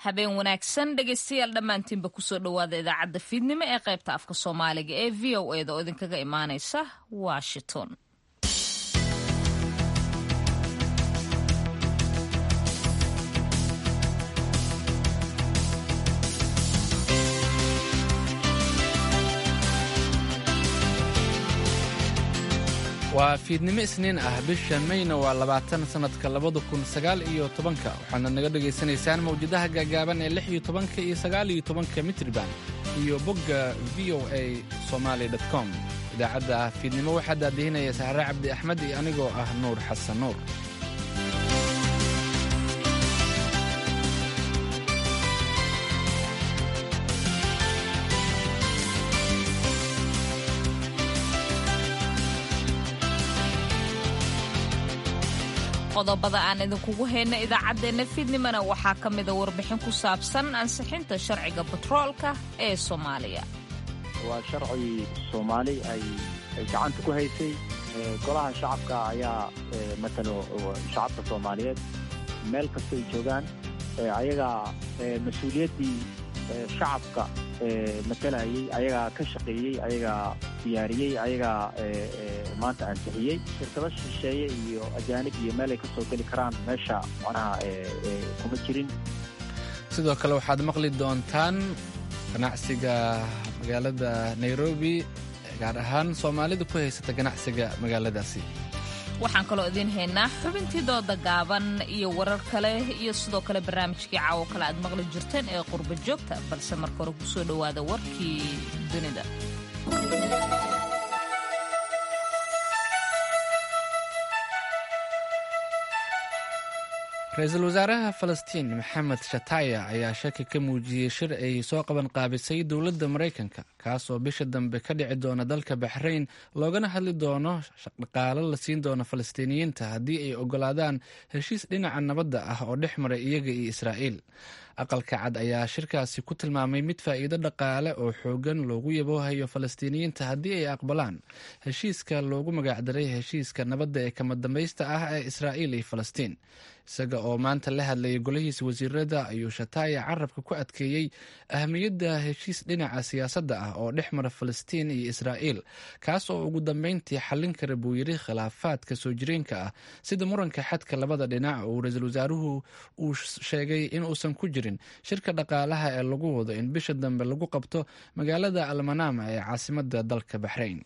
habeen wanaagsan dhegaystayaal dhammaantiinba kusoo dhowaada idaacadda fiidnimo ee qaybta afka soomaaliga ee v o eda oo idinkaga imaanaysa washington waa fiidnimo isniin ah bisha mayna waa labaatan sannadka labada kun sagaal iyo tobanka waxaana naga dhegaysanaysaan mawjadaha gaagaaban ee lix iyo tobanka iyo sagaal iyo tobanka mitriban iyo bogga v o a somaali com idaacadda fiidnimo waxaa daadihinaya sahre cabdi axmed iyo anigoo ah nuur xasan nuur qodobada aan idinkugu hayna idaacaddeenna fiidnimona waxaa ka mida warbixin ku saabsan ansixinta sharciga batroolka ee soomaaliya waa sharci soomaali ay gacanta ku haysay golaha shacabka ayaa matalo shacabka soomaaliyeed meel kastay joogaan ayagaa mas-uuliyaddii shacabka matalayay ayagaa ka shaqeeyey ayagaa diyaariyey ayagaa maanta ansixiyey shirkado shisheeye iyo ajaanib iyo meel ay ka soo geli karaan meesha macnaha kuma jirin sidoo kale waxaad maqli doontaan ganacsiga magaalada nairobi gaar ahaan soomaalida ku haysata ganacsiga magaaladaasi waxaan kaloo idiin haynaa xubintii dooda gaaban iyo warar kale iyo sidoo kale barnaamijkii caawo kale aad maqli jirteen ee qurba joogta balse marka hore kusoo dhowaada warkii dunida ra-iisul wasaaraha falastiin maxamed shataya ayaa shaki ka muujiyey shir ay soo qaban qaabisay dowladda maraykanka kaas oo bisha dambe ka dhici doona dalka baxrayn loogana hadli doono dhaqaalo la siin doono falastiiniyiinta haddii ay ogolaadaan heshiis dhinaca nabadda ah oo dhex maray iyaga iyo israa'iil aqalka cad ayaa shirkaasi ku tilmaamay mid faa'iido dhaqaale oo xoogan loogu yaboohayo falastiiniyiinta haddii ay aqbalaan heshiiska loogu magacdaray heshiiska nabadda ee kama dambaysta ah ee israa'iil iyo falastiin isaga oo maanta la hadlayay golihiisa wasiirada ayuu shataaya carabka ku adkeeyey ahamiyadda heshiis dhinaca siyaasadda ah oo dhex mara falastiin iyo israa'iil kaas oo ugu dambeyntii xallin kara buu yidhi khilaafaadka soo jireenka ah sida muranka xadka labada dhinac uu ra-iisul wasaaruhu uu sheegay inuusan ku jirin shirka dhaqaalaha ee lagu wado in bisha dambe lagu qabto magaalada almanama ee caasimada dalka baxrayn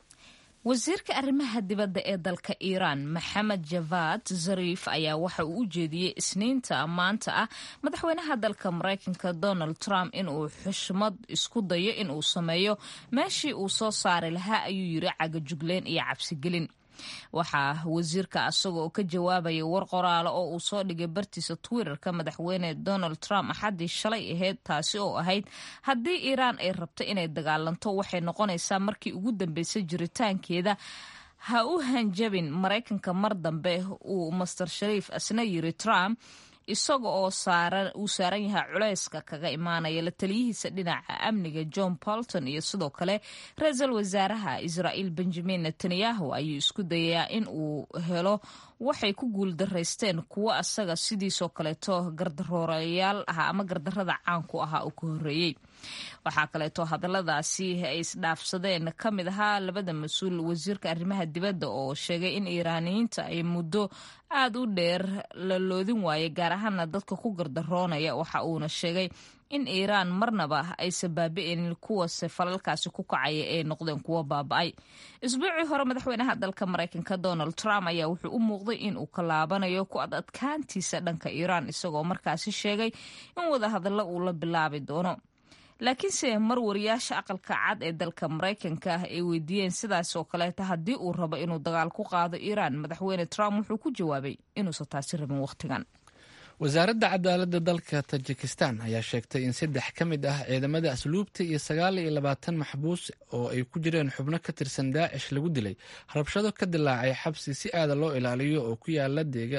wasiirka arrimaha dibadda ee dalka iiraan maxamed javad zariif ayaa waxa uu u jeediyey isniinta maanta ah madaxweynaha dalka maraykanka donald trump inuu xushmad isku dayo inuu sameeyo meeshii uu soo saari lahaa ayuu yiri cagajugleen iyo cabsigelin waxaa wasiirka asaga oo ka jawaabaya war qoraale oo uu soo dhigay bartiisa twitterka madaxweyne donald trump axaddii shalay ahayd taasi oo ahayd haddii iiraan ay rabto inay dagaalanto waxay noqonaysaa markii ugu dambeysay jiritaankeeda ha u hanjabin maraykanka mar dambe uu master shariif asna yiri trump isaga oo uu saaran yahay culayska kaga imaanaya la taliyihiisa dhinaca amniga john bolton iyo sidoo kale ra-iisul wasaaraha israa'iil benjamin netanyahu ayuu isku dayayaa in uu helo waxay ku guuldaraysteen kuwo asaga sidiisoo kaleeto gardaroorayaal ah ama gardarada caanku ahaa uu ka horreeyey waxaa kaleeto hadalladaasi ay isdhaafsadeen ka mid ahaa labada mas-uul wasiirka arrimaha dibadda oo sheegay in iiraaniyiinta ay muddo aad u dheer la loodin waayay gaar ahaana dadka ku gardaroonaya waxa uuna sheegay in iiraan marnaba aysan baabi'inin kuwase falalkaasi ku kacaya ee noqdeen kuwo baaba'ay isbuucii hore madaxweynaha dalka maraykanka donald trump ayaa wuxuu u muuqday in uu ka laabanayo ku ad adkaantiisa dhanka iiraan isagoo markaasi sheegay in wadahadallo uu la bilaabi doono laakiinse mar wariyaasha aqalka cad ee dalka maraykanka ah ay weydiiyeen sidaas oo kaleeta haddii uu rabo inuu dagaal ku qaado iiraan madaxweyne trump wuxuu ku jawaabay inuusan taasi rabin wakhtigan wasaaradda cadaaladda dalka tajikistan ayaa sheegtay in saddex ka mid ah ciidamada asluubta iyo sagaal iyo labaatan maxbuus oo ay ku jireen xubno ka tirsan daacish lagu dilay rabshado ka dilaacay xabsi si aada loo ilaaliyo oo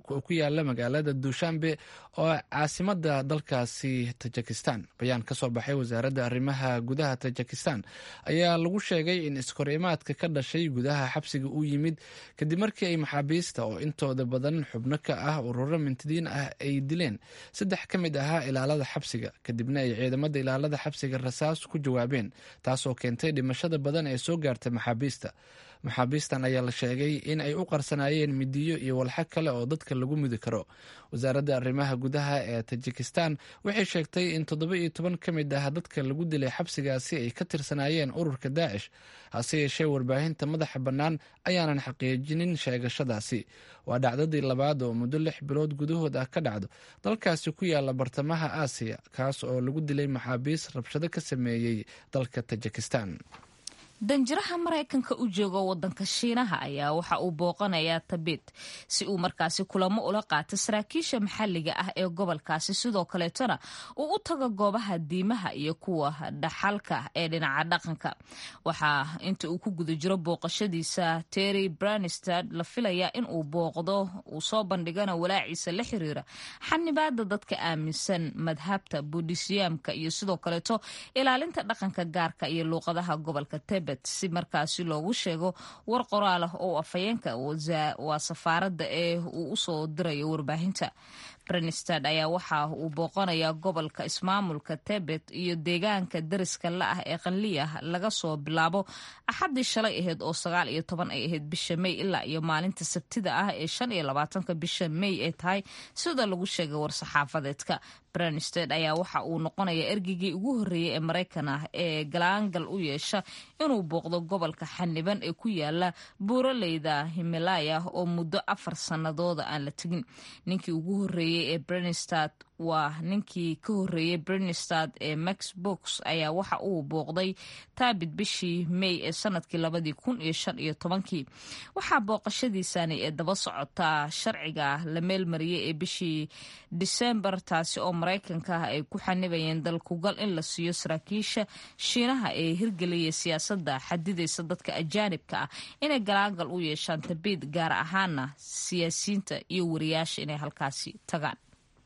oo ku yaala magaalada duushanbe oo caasimada dalkaasi tajikistan bayaan ka soo baxay wasaaradda arrimaha gudaha tajikistan ayaa lagu sheegay in iskorimaadka ka dhashay gudaha xabsiga uu yimid kadib markii ay maxaabiista oo intooda badan xubno ka ah ururo mintidiin ah ay dileen saddex ka mid ahaa ilaalada xabsiga kadibna ay ciidamada ilaalada xabsiga rasaas ku jawaabeen taasoo keentay dhimashada badan ee soo gaartay maxaabiista maxaabiistan ayaa la sheegay in ay u qarsanaayeen midiyo iyo walxo kale oo dadka lagu mudi karo wasaaradda arrimaha gudaha ee tajikistan waxay sheegtay in toddoba iyo toban ka mid ah dadka lagu dilay xabsigaasi ay ka tirsanaayeen ururka daacish hase yeeshee warbaahinta madaxa bannaan ayaanan xaqiijinin sheegashadaasi waa dhacdadii labaad oo muddo lix bilood gudahood ah ka dhacdo dalkaasi ku yaala bartamaha aasiya kaas oo lagu dilay maxaabiis rabshado ka sameeyey dalka tajikistan danjiraha maraykanka u jooga wadanka shiinaha ayaa waxa uu booqanayaa tabit si uu markaasi kulamo ula qaato saraakiisha maxalliga ah ee gobolkaasi sidoo kaleetona uu u tago goobaha diimaha iyo kuwa dhaxalka ee dhinaca dhaqanka waxaa inta uu ku guda jiro booqashadiisa terry branistad la filayaa in uu booqdo uu soo bandhigana walaaciisa la xiriira xanibaada dadka aaminsan madhabta buudhisyaamka iyo sidoo kaleeto ilaalinta dhaqanka gaarka iyo luuqadaha gobolka tebet si markaasi loogu sheego war qoraal ah oo afhayeenka waa safaaradda ee uu usoo dirayo warbaahinta brenstad ayaa waxa uu booqanayaa gobolka ismaamulka tebet iyo deegaanka dariska la ah ee qanliyah laga soo bilaabo axaddii shalay ahayd oo sagaal iyo toban ay ahayd bisha mey ilaa iyo maalinta sabtida ah ee shan iyo labaatanka bisha mey ay tahay sida lagu sheegay war-saxaafadeedka brenstad ayaa waxa uu noqonayaa ergeygii ugu horreeyey ee maraykan ah ee galaangal u yeesha inuu booqdo gobolka xaniban ee ku yaala buuraleyda himalaya oo muddo afar sannadooda aan la tegin ninkii ugu horreeyey ee brenstad waa ninkii ka horreeyey brenstad ee max box ayaa waxa uu booqday taabit bishii may ee sanadkii labadii kun iyo shan iyo tobankii waxaa booqashadiisani ee daba socotaa sharciga la meelmariyey ee bishii disembar taasi oo maraykanka ah ay ku xanibayeen dalkugal in la siiyo saraakiisha shiinaha ee hirgeliyay siyaasadda xadidaysa dadka ajaanibka ah inay galaangal u yeeshaan tabiid gaar ahaana siyaasiyiinta iyo wariyaasha inay halkaasi tagaan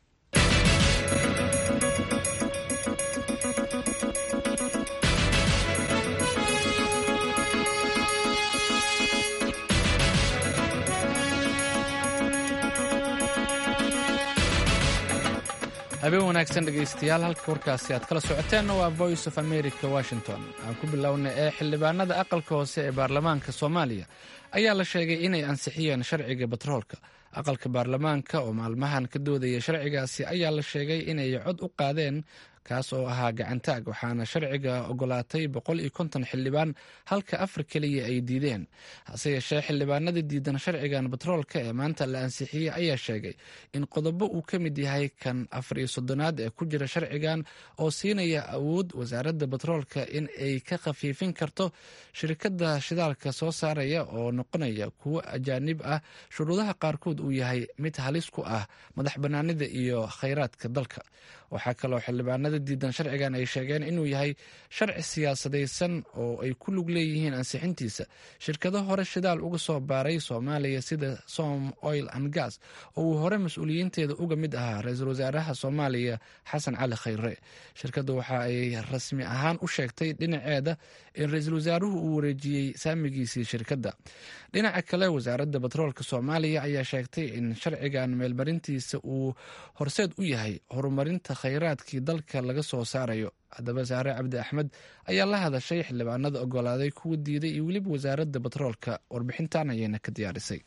habeen wanaagsan dhegaystayaal halka warkaasi aad kala socoteenna waa voice of america washington aan ku bilowna ee xildhibaanada aqalka hoose ee baarlamaanka soomaaliya ayaa la sheegay inay ansixiyeen sharciga batroolka aqalka baarlamaanka oo maalmahan ka doodaya sharcigaasi ayaa la sheegay inay cod u qaadeen kaas oo ahaa gacantaag waxaana sharciga ogolaatay boqol iyo konton xildhibaan halka afar keliya ay diideen hase yeeshee xildhibaanada diidan sharcigan batroolka ee maanta la ansixiyey ayaa sheegay in qodobo uu ka mid yahay kan afar iyo soddonaad ee ku jira sharcigan oo siinaya awood wasaaradda batroolka in ay ka khafiifin karto shirkadda shidaalka soo saaraya oo noqonaya kuwo ajaanib ah shuruudaha qaarkood uu yahay mid halis ku ah madax bannaanida iyo khayraadka dalka waxaa kaloo xildhibaanada diidan sharcigan ay sheegeen inuu yahay sharci siyaasadaysan oo ay ku lug leeyihiin ansixintiisa shirkado hore shidaal uga soo baaray soomaaliya sida som oil and gas oo uu hore mas-uuliyiinteeda uga mid ahaa ra-iisul wasaaraha soomaaliya xasan cali khayre shirkaddu waxa ay rasmi ahaan u sheegtay dhinaceeda in ra-iisul wasaaruhu uu wareejiyey saamigiisii shirkadda dhinaca kale wasaaradda batroolka soomaaliya ayaa sheegtay in sharcigan meelmarintiisa uu horseed u yahay horumarinta khayraadkii dalka laga soo saarayo haddaba saare cabdi axmed ayaa la hadashay xildhibaanada ogolaaday kuwa diiday iyo weliba wasaaradda batroolka warbixintan ayayna ka diyaarisay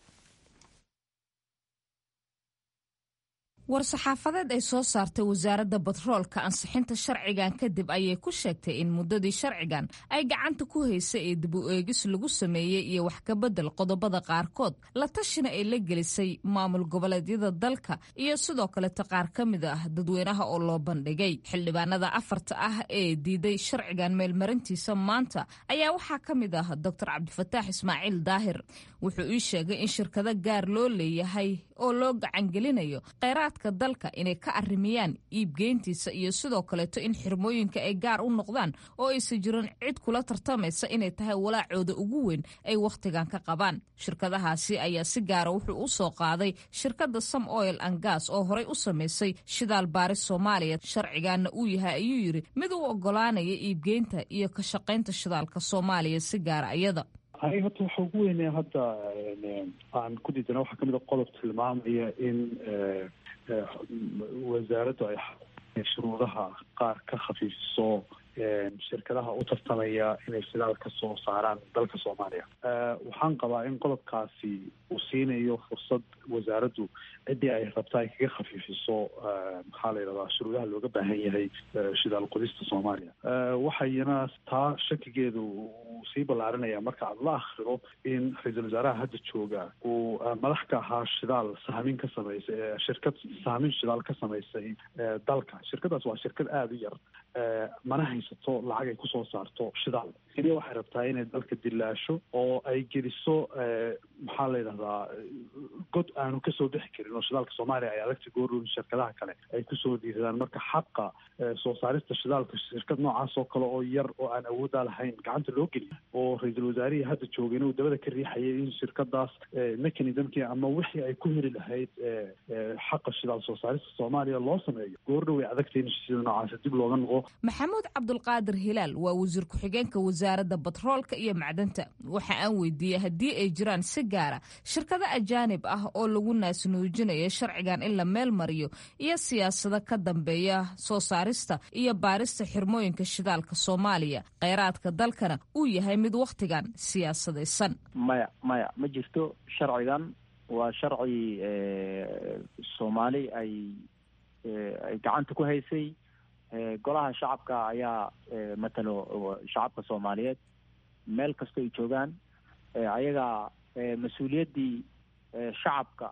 war-saxaafadeed ay soo saartay wasaaradda batroolka ansixinta sharcigan kadib ayay ku sheegtay in muddadii sharcigan ay gacanta ku haysay ee dib u eegis lagu sameeyey iyo wax kabedel qodobada qaarkood la tashina ay la gelisay maamul goboleedyada dalka iyo sidoo kaleta qaar ka mid ah dadweynaha oo loo bandhigay xildhibaanada afarta ah ee diiday sharcigan meelmarintiisa maanta ayaa waxaa ka mid ah doctor cabdifataax ismaaciil daahir wuxuu ii sheegay in shirkado gaar loo leeyahay oo loo gacangelinayo kheyraadka dalka inay ka arrimiyaan iibgeyntiisa iyo sidoo kaleeto in xirmooyinka ay gaar u noqdaan oo aysan jirin cid kula tartamaysa inay tahay walaacooda ugu weyn ay wakhtigan ka qabaan shirkadahaasi ayaa si gaara wuxuu u soo qaaday shirkadda some oil and gas oo horey u samaysay shidaal baaris soomaaliya sharcigaana uu yahay ayuu yidhi mid u ogolaanaya iibgeynta iyo ka shaqaynta shidaalka soomaaliya si gaara iyada aniga horta waxa ugu weynee hadda aan ku diidana waxaa kamid a qodob tilmaamaya in wasaaraddu ay shuruudaha qaar ka khafiifiso shirkadaha u tartamaya inay shidaal ka soo saaraan dalka soomaaliya waxaan qabaa in qodobkaasi uu siinayo fursad wasaaraddu ciddii ay rabta ay kaga khafiifiso maxaa la yidhahdaa shuruudaha looga baahan yahay shidaal qodista soomaaliya waxayna taa shakigeedu uu sii ballaarinaya marka aada la akriro in ra-iisul wasaaraha hadda jooga uu madax ka ahaa shidaal sahmin ka samaysay shirkad sahmin shidaal ka samaysay dalka shirkadaas waa shirkad aada u yar mana haysato lacag ay kusoo saarto shidaal keliya waxay rabtaa inay dalka dilaasho oo ay geliso maxaa la yidhahdaa god aanu kasoo bixi karin oo shidaalka soomaaliya ay adagta goorun shirkadaha kale ay kusoo dhiiradaan marka xaqa soo saarista shidaalka shirkad noocaas oo kale oo yar oo aan awooddaa lahayn gacanta loo geliyo oo ra-iisul wasaarihii hadda joogay inuu dabada ka riixayay in shirkadaas mechanismkii ama wixii ay ku heli lahayd xaqa shidaal soo saarista soomaaliya loo sameeyo goorna way adagtay in sida noocaas dib looga noqo maxamuud cabdulqaadir hilaal waa wasiir ku-xigeenka wasaaradda batroolka iyo macdanta waxa aan weydiiyey haddii ay jiraan si gaara shirkado ajaanib ah oo lagu naasnuujinayo sharcigan in la meel mariyo iyo siyaasado ka dambeeya soo saarista iyo baarista xirmooyinka shidaalka soomaaliya kheyraadka dalkana uu yahay mid wakhtigan siyaasadaysan maya maya ma jirto sharcigan waa sharci soomaali ay ay gacanta ku haysay golaha shacabka ayaa matalo shacabka soomaaliyeed meel kasta ay joogaan ayagaa mas-uuliyaddii shacabka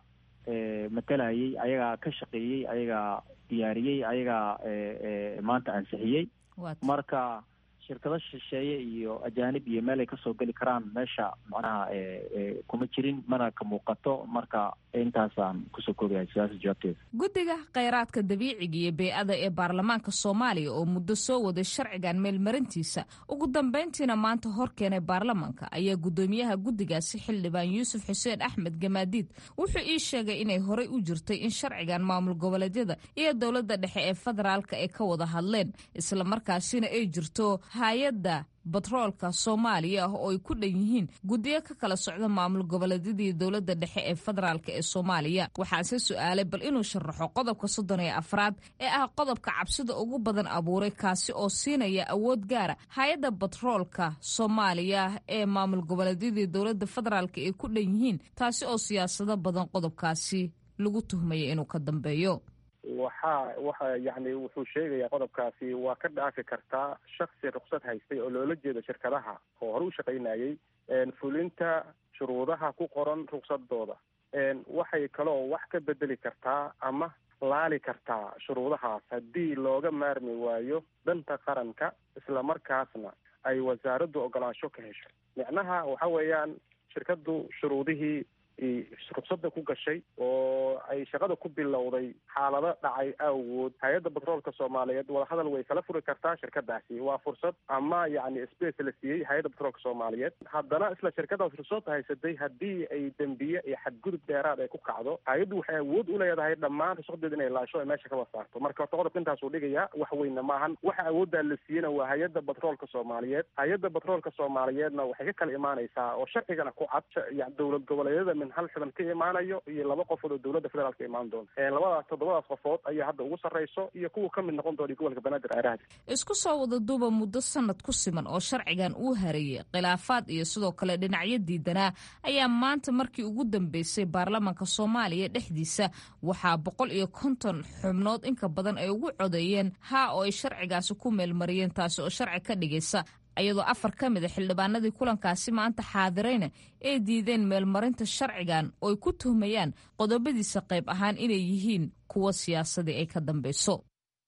matalayay ayagaa ka shaqeeyey ayagaa diyaariyey ayagaa maanta ansixiyey marka shirkado shisheeye iyo ajaanib iyo meel ay kasoo geli karaan meesha macnaha kuma jirin mana ka muuqato marka intaasaan kusoo koobayahay sidaasa jawaabteeda guddiga kheyraadka dabiiciga iyo bey-ada ee baarlamaanka soomaaliya oo muddo soo waday sharcigan meelmarintiisa ugu dambeyntiina maanta hor keenay baarlamaanka ayaa guddoomiyaha guddigaasi xildhibaan yuusuf xuseen axmed gamaadiid wuxuu ii sheegay inay horey u jirtay in sharcigan maamul goboleedyada iyo dowladda dhexe ee federaalka ay ka wada hadleen islamarkaasina ay jirto hay-adda batroolka soomaaliya ah oo ay ku dhan yihiin guddiyo ka kala socda maamul goboleedyadii dowladda dhexe ee federaalk ee soomaaliya waxaase su-aalay bal inuu sharaxo qodobka soddon iyo afraad ee ah qodobka cabsida ugu badan abuuray kaasi oo siinaya awood gaara hay-adda batroolka soomaaliya ee maamul goboleedyadii dowladda federaalk ay ku dhan yihiin taasi oo siyaasado badan qodobkaasi lagu tuhmaya inuu ka dambeeyo waxa waxa yani wuxuu sheegayaa qodobkaasi waa ka dhaafi kartaa shaksi ruksad haystay oo loola jeedo shirkadaha oo hore u shaqaynayay fulinta shuruudaha ku qoran ruksadooda waxay kaloo wax ka bedeli kartaa ama laali kartaa shuruudahaas haddii looga maarmi waayo danta qaranka islamarkaasna ay wasaaraddu ogolaansho ka hesho micnaha waxa weeyaan shirkaddu shuruudihii rugsada ku gashay oo ay shaqada ku bilowday xaalado dhacay awgood hay-adda batroolka soomaaliyeed wadahadal way kala furi kartaa shirkadaasi waa fursad ama yacni space la siiyey hay-adda batroolka soomaaliyeed haddana isla shirkadaas rugsada haysatay haddii ay dembiye iyo xadgudub dheeraad ay ku kacdo hay-addu waxay awood u leedahay dhammaan rusadeed inay laasho ay meesha kaba saarto marka horta qodobka intaasuu dhigayaa wax weyna maahan waxa awooddaa la siiyena waa hay-adda batroolka soomaaliyeed hay-adda batroolka soomaaliyeedna waxay ka kala imaanaysaa oo sharcigana ku cad dowlad goboleedyada min hal xiban ka imaanayo iyo laba qofood oo dowladda federaalka imaan doonta labadaas toddobadaas qofood ayaa hadda ugu sarreyso iyo kuwa ka mid noqon doona gobolka banaadir aaraahda isku soo wada duuba muddo sanad ku siman oo sharcigan uu hareeyey khilaafaad iyo sidoo kale dhinacyo diidanaa ayaa maanta markii ugu dambeysay baarlamaanka soomaaliya dhexdiisa waxaa boqol iyo konton xubnood inka badan ay ugu codeeyeen haa oo ay sharcigaasi ku meelmariyeen taasi oo sharci ka dhigaysa iyadoo afar ka mid a xildhibaanadii kulankaasi maanta xaadirayna ay diideen meelmarinta sharcigan oo ay ku tuhmayaan qodobadiisa qayb ahaan inay yihiin kuwo siyaasadii ay ka dambeyso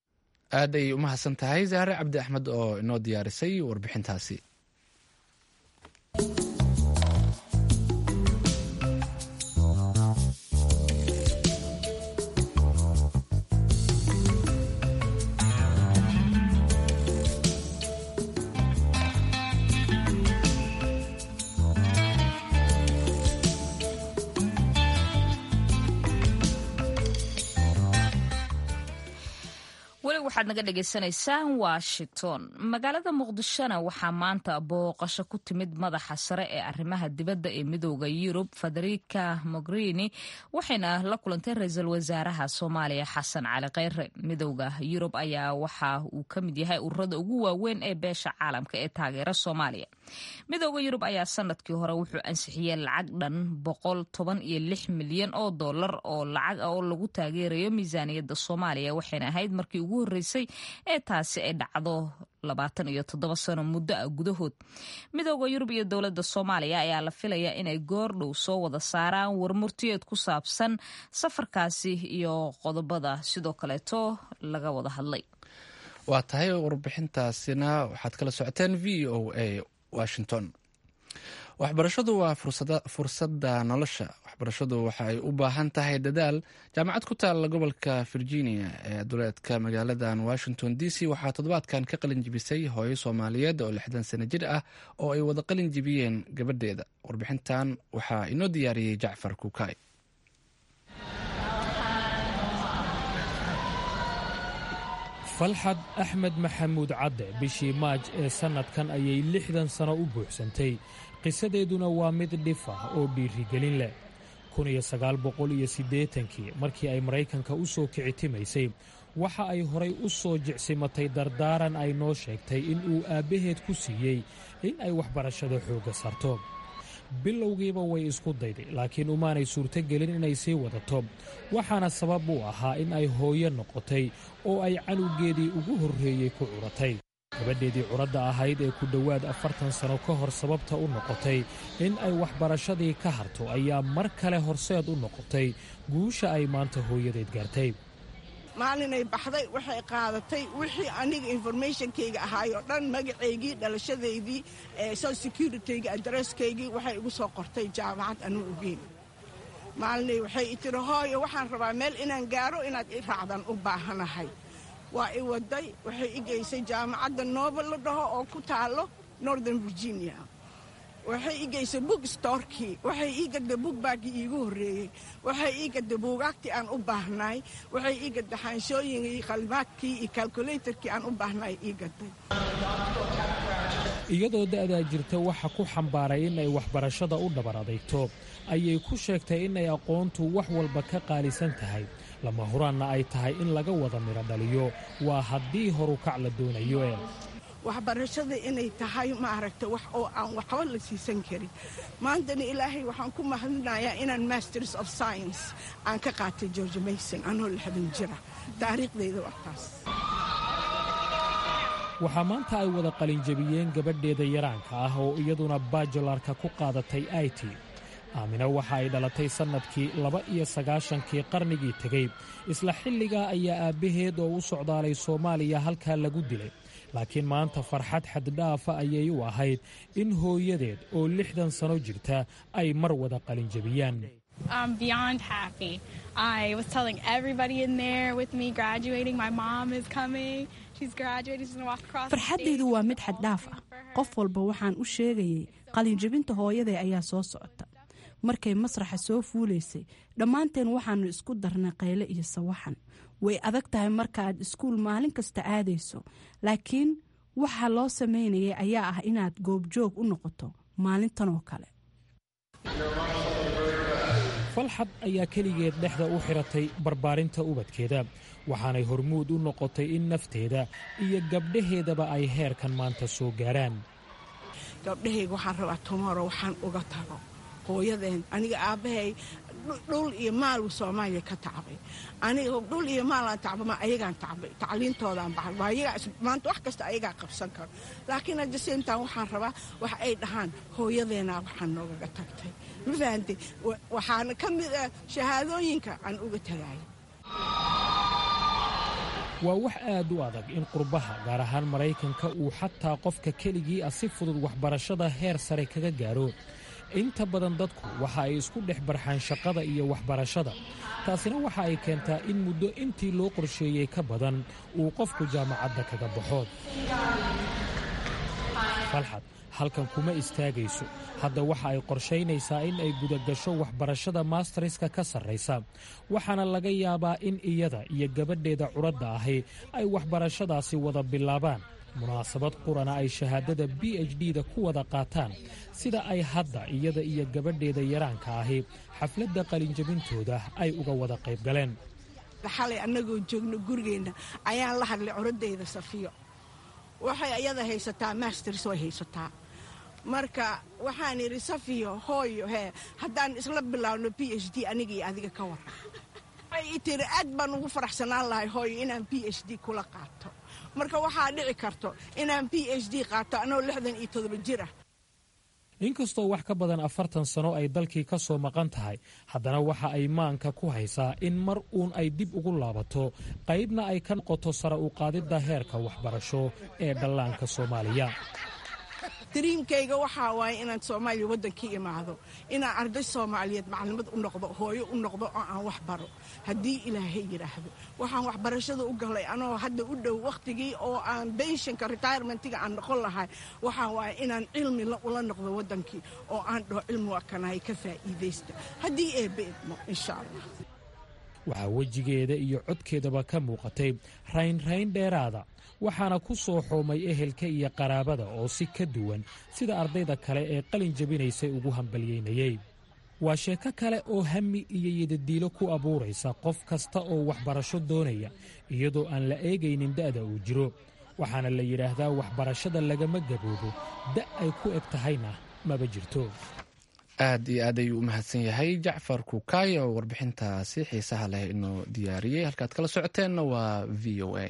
aad ay umahadsan tahay zaare cabdi axmed oo inoo diyaarisay warbixintaasi waxaad naga dhagaysanaysaan washington magaalada muqdishona waxaa maanta booqasho ku timid madaxa sare ee arrimaha dibadda ee midooda yurub federica mogherini waxayna la kulantay ra-iisul wasaaraha soomaaliya xasan cali kheyre midooda yurub ayaa waxa uu ka mid yahay ururada ugu waaweyn ee beesha caalamka ee taageera soomaaliya midooda yurub ayaa sanadkii hore wuxuu ansixiyey lacag dhan boqol toban iyo lix milyan oo dollar oo lacag ah oo lagu taageerayo miisaaniyadda soomaaliya waxayna ahayd markii ugu horreysay ee taasi ay dhacdo labaatan iyo toddoba sano muddo ah gudahood midooda yurub iyo dowladda soomaaliya ayaa la filayaa inay goordhow soo wada saaraan warmurtiyeed ku saabsan safarkaasi iyo qodobada sidoo kaleeto laga wada hadlay waa tahay warbixintaasina waxaad kala socoteen v o a washington waxbarashadu waa fursadda nolosha waxbarashadu waxa ay u baahan tahay dadaal jaamacad ku taalla gobolka virginia ee duleedka magaaladan washington d c waxaa toddobaadkan ka qalin jibisay hooyo soomaaliyeed oo lixdan sano jir ah oo ay wada qalin jibiyeen gabadheeda warbixintan waxaa inoo diyaariyey jacfar kuukay falxad axmed maxamuud cadde bishii maaj ee sannadkan ayay lixdan sano u buuxsantay qisadeeduna waa mid dhif ah oo dhiirigelin leh kii markii ay maraykanka u soo kicitimaysay waxa ay horay u soo jicsimatay dardaaran ay noo sheegtay in uu aabbaheed ku siiyey in ay waxbarashada xoogga sarto bilowgiiba way isku dayday laakiin umaanay suurtogelin inay sii wadato waxaana sabab u ahaa in ay hooyo noqotay oo ay canugeedii ugu horreeyey ku curatay gabadheedii curadda ahayd ee ku dhowaad afartan sano ka hor sababta u noqotay in ay waxbarashadii ka harto ayaa mar kale horseed u noqotay guusha ay maanta hooyadeed gaartay maalinay baxday waxay qaadatay wixii aniga informationkayga ahaay oo dhan magacaygii dhalashadaydii social securityga adresskaygii waxay igu soo qortay jaamacad anuu ogeyn maalinay waxay i tiri hooyo waxaan rabaa meel inaan gaaro inaad i raacdan u baahanahay waa i waday waxay i geysay jaamacadda noobel la dhaho oo ku taalo northern virginia waxay ii geysay book storkii waxay ii gadday bugbaaggii iigu horreeyey waxay ii gadday buugaagtii aan u baahnaay waxay ii gadday xaanshooyinkii qalmaadkii iyo kalkulatorkii aan u baahnaay ii gadday iyadoo da'daa jirta waxa ku xambaaray in ay waxbarashada u dhabar adayto ayay ku sheegtay in ay aqoontu wax walba ka qaalisan tahay lama huraanna ay tahay in laga wada midho dhaliyo waa haddii horukac la doonayo ee waxbarashada inay tahay maaragta wax oo aan waxba la siisan karin maantana ilaahay waxaan ku mahadinayaa inaan masters of science aan ka qaatay george mayson anoo lixdan jira taariikhdayda waa taas waxaa maanta ay wada qalinjabiyeen gabadheeda yaraanka ah oo iyaduna bajularka ku qaadatay it aamina waxa ay dhalatay sannadkii laba iyo sagaashankii qarnigii tegey isla xilligaa ayaa aabbaheed oo u socdaalay soomaaliya halkaa lagu dilay laakiin maanta farxad xaddhaafa ayay u ahayd in hooyadeed oo lixdan sano jirta ay mar wada qalinjabiyaan farxaddaydu waa mid xaddhaaf ah qof walba waxaan u sheegayay qalinjabinta hooyaday ayaa soo socota markay masraxa soo fuulaysay dhammaanteen waxaannu isku darnay qayle iyo sawaxan way adag tahay marka aad iskuul maalin kasta aadayso laakiin waxa loo samaynayay ayaa ah inaad goobjoog u noqoto maalintan oo kale falxad ayaa keligeed dhexda u xiratay barbaarinta ubadkeeda waxaanay hormuud u noqotay in nafteeda iyo gabdhaheedaba ay heerkan maanta soo gaaraan gabdhahayga waxaan rabaa tomoro waxaan uga tago hooyadeen aniga aabbahay dhul iyo maal soomaaliya ka tacbay aniga dhul iyo maalaan tacbama ayagaan tacbay tacliintoodaan baxay waa ayagaa maanta wax kasta ayagaa qabsan karo laakiin hadda seemtaan waxaan rabaa wax ay dhahaan hooyadeenaa waxaan noogaga tagtay ma fahantay waxaana ka mid ah shahaadooyinka aan uga tagayo waa wax aad u adag in qurbaha gaar ahaan maraykanka uu xataa qofka keligii ah si fudud waxbarashada heer sare kaga gaaro inta badan dadku waxa ay isku dhex barxaan shaqada iyo waxbarashada taasina waxa ay keentaa in muddo intii loo qorsheeyey ka badan uu qofku jaamacadda kaga baxo falxad halkan kuma istaagayso hadda waxa ay qorshaynaysaa in ay gudagasho waxbarashada maastariska ka sarraysa waxaana laga yaabaa in iyada iyo gabadheeda curadda ahi ay waxbarashadaasi wada bilaabaan munaasabad qurana ay shahaadada b h d da ku wada qaataan sida ay hadda iyada iyo gabadheeda yaraanka ahi xafladda qalinjabintooda ay uga wada qayb galeen xalay annagoo joogno gurigeenna ayaan la hadlay curadeyda safiyo waxay ayada haysataa masters way haysataa marka waxaan idhi safiyo hooyo hee haddaan isla bilaabno b h d aniga iyo adiga ka waran waxay i tiri aad baan ugu faraxsanaan lahay hooyo inaan b h d kula qaato marka waxaa dhici karto inaan b h d qaato anoo lixdan iyo todoba jir ah inkastoo wax ka badan afartan sano ay dalkii ka soo maqan tahay haddana waxa ay maanka ku haysaa in mar uun ay dib ugu laabato qaybna ay ka noqoto sare u qaadidda heerka waxbarasho ee dhallaanka soomaaliya dariimkayga waxaa waaye inaan soomaaliya waddankii imaado inaan arday soomaaliyeed maclimad u noqdo hooyo u noqdo oo aan wax baro haddii ilaahay yidhaahdo waxaan waxbarashada u galay anoo hadda u dhow wakhtigii oo aan benshanka retirementiga aan noqon lahay waxaa waaye inaan cilmi ula noqdo waddankii oo aan dhaho cilmi waa kanahay ka faa'iidaysta haddii eebbe idmo insha allah waxaa wejigeeda iyo codkeedaba ka muuqatay raynrayn dheeraada waxaana ku soo xoomay ehelka iyo qaraabada oo si ka duwan sida ardayda kale ee qalin jabinaysay ugu hambalyeynayey waa sheeko kale oo hami iyo yidadiilo ku abuuraysa qof kasta oo waxbarasho doonaya iyadoo aan la eegaynin da'da uu jiro waxaana la yidhaahdaa waxbarashada lagama gaboobo da' ay ku eg tahayna maba jirto aad iyo aad ayuu u mahadsan yahay jacfar kukaay oo warbixintaasi xiisaha leh inoo diyaariyey halkaad kala socoteenna waa v o a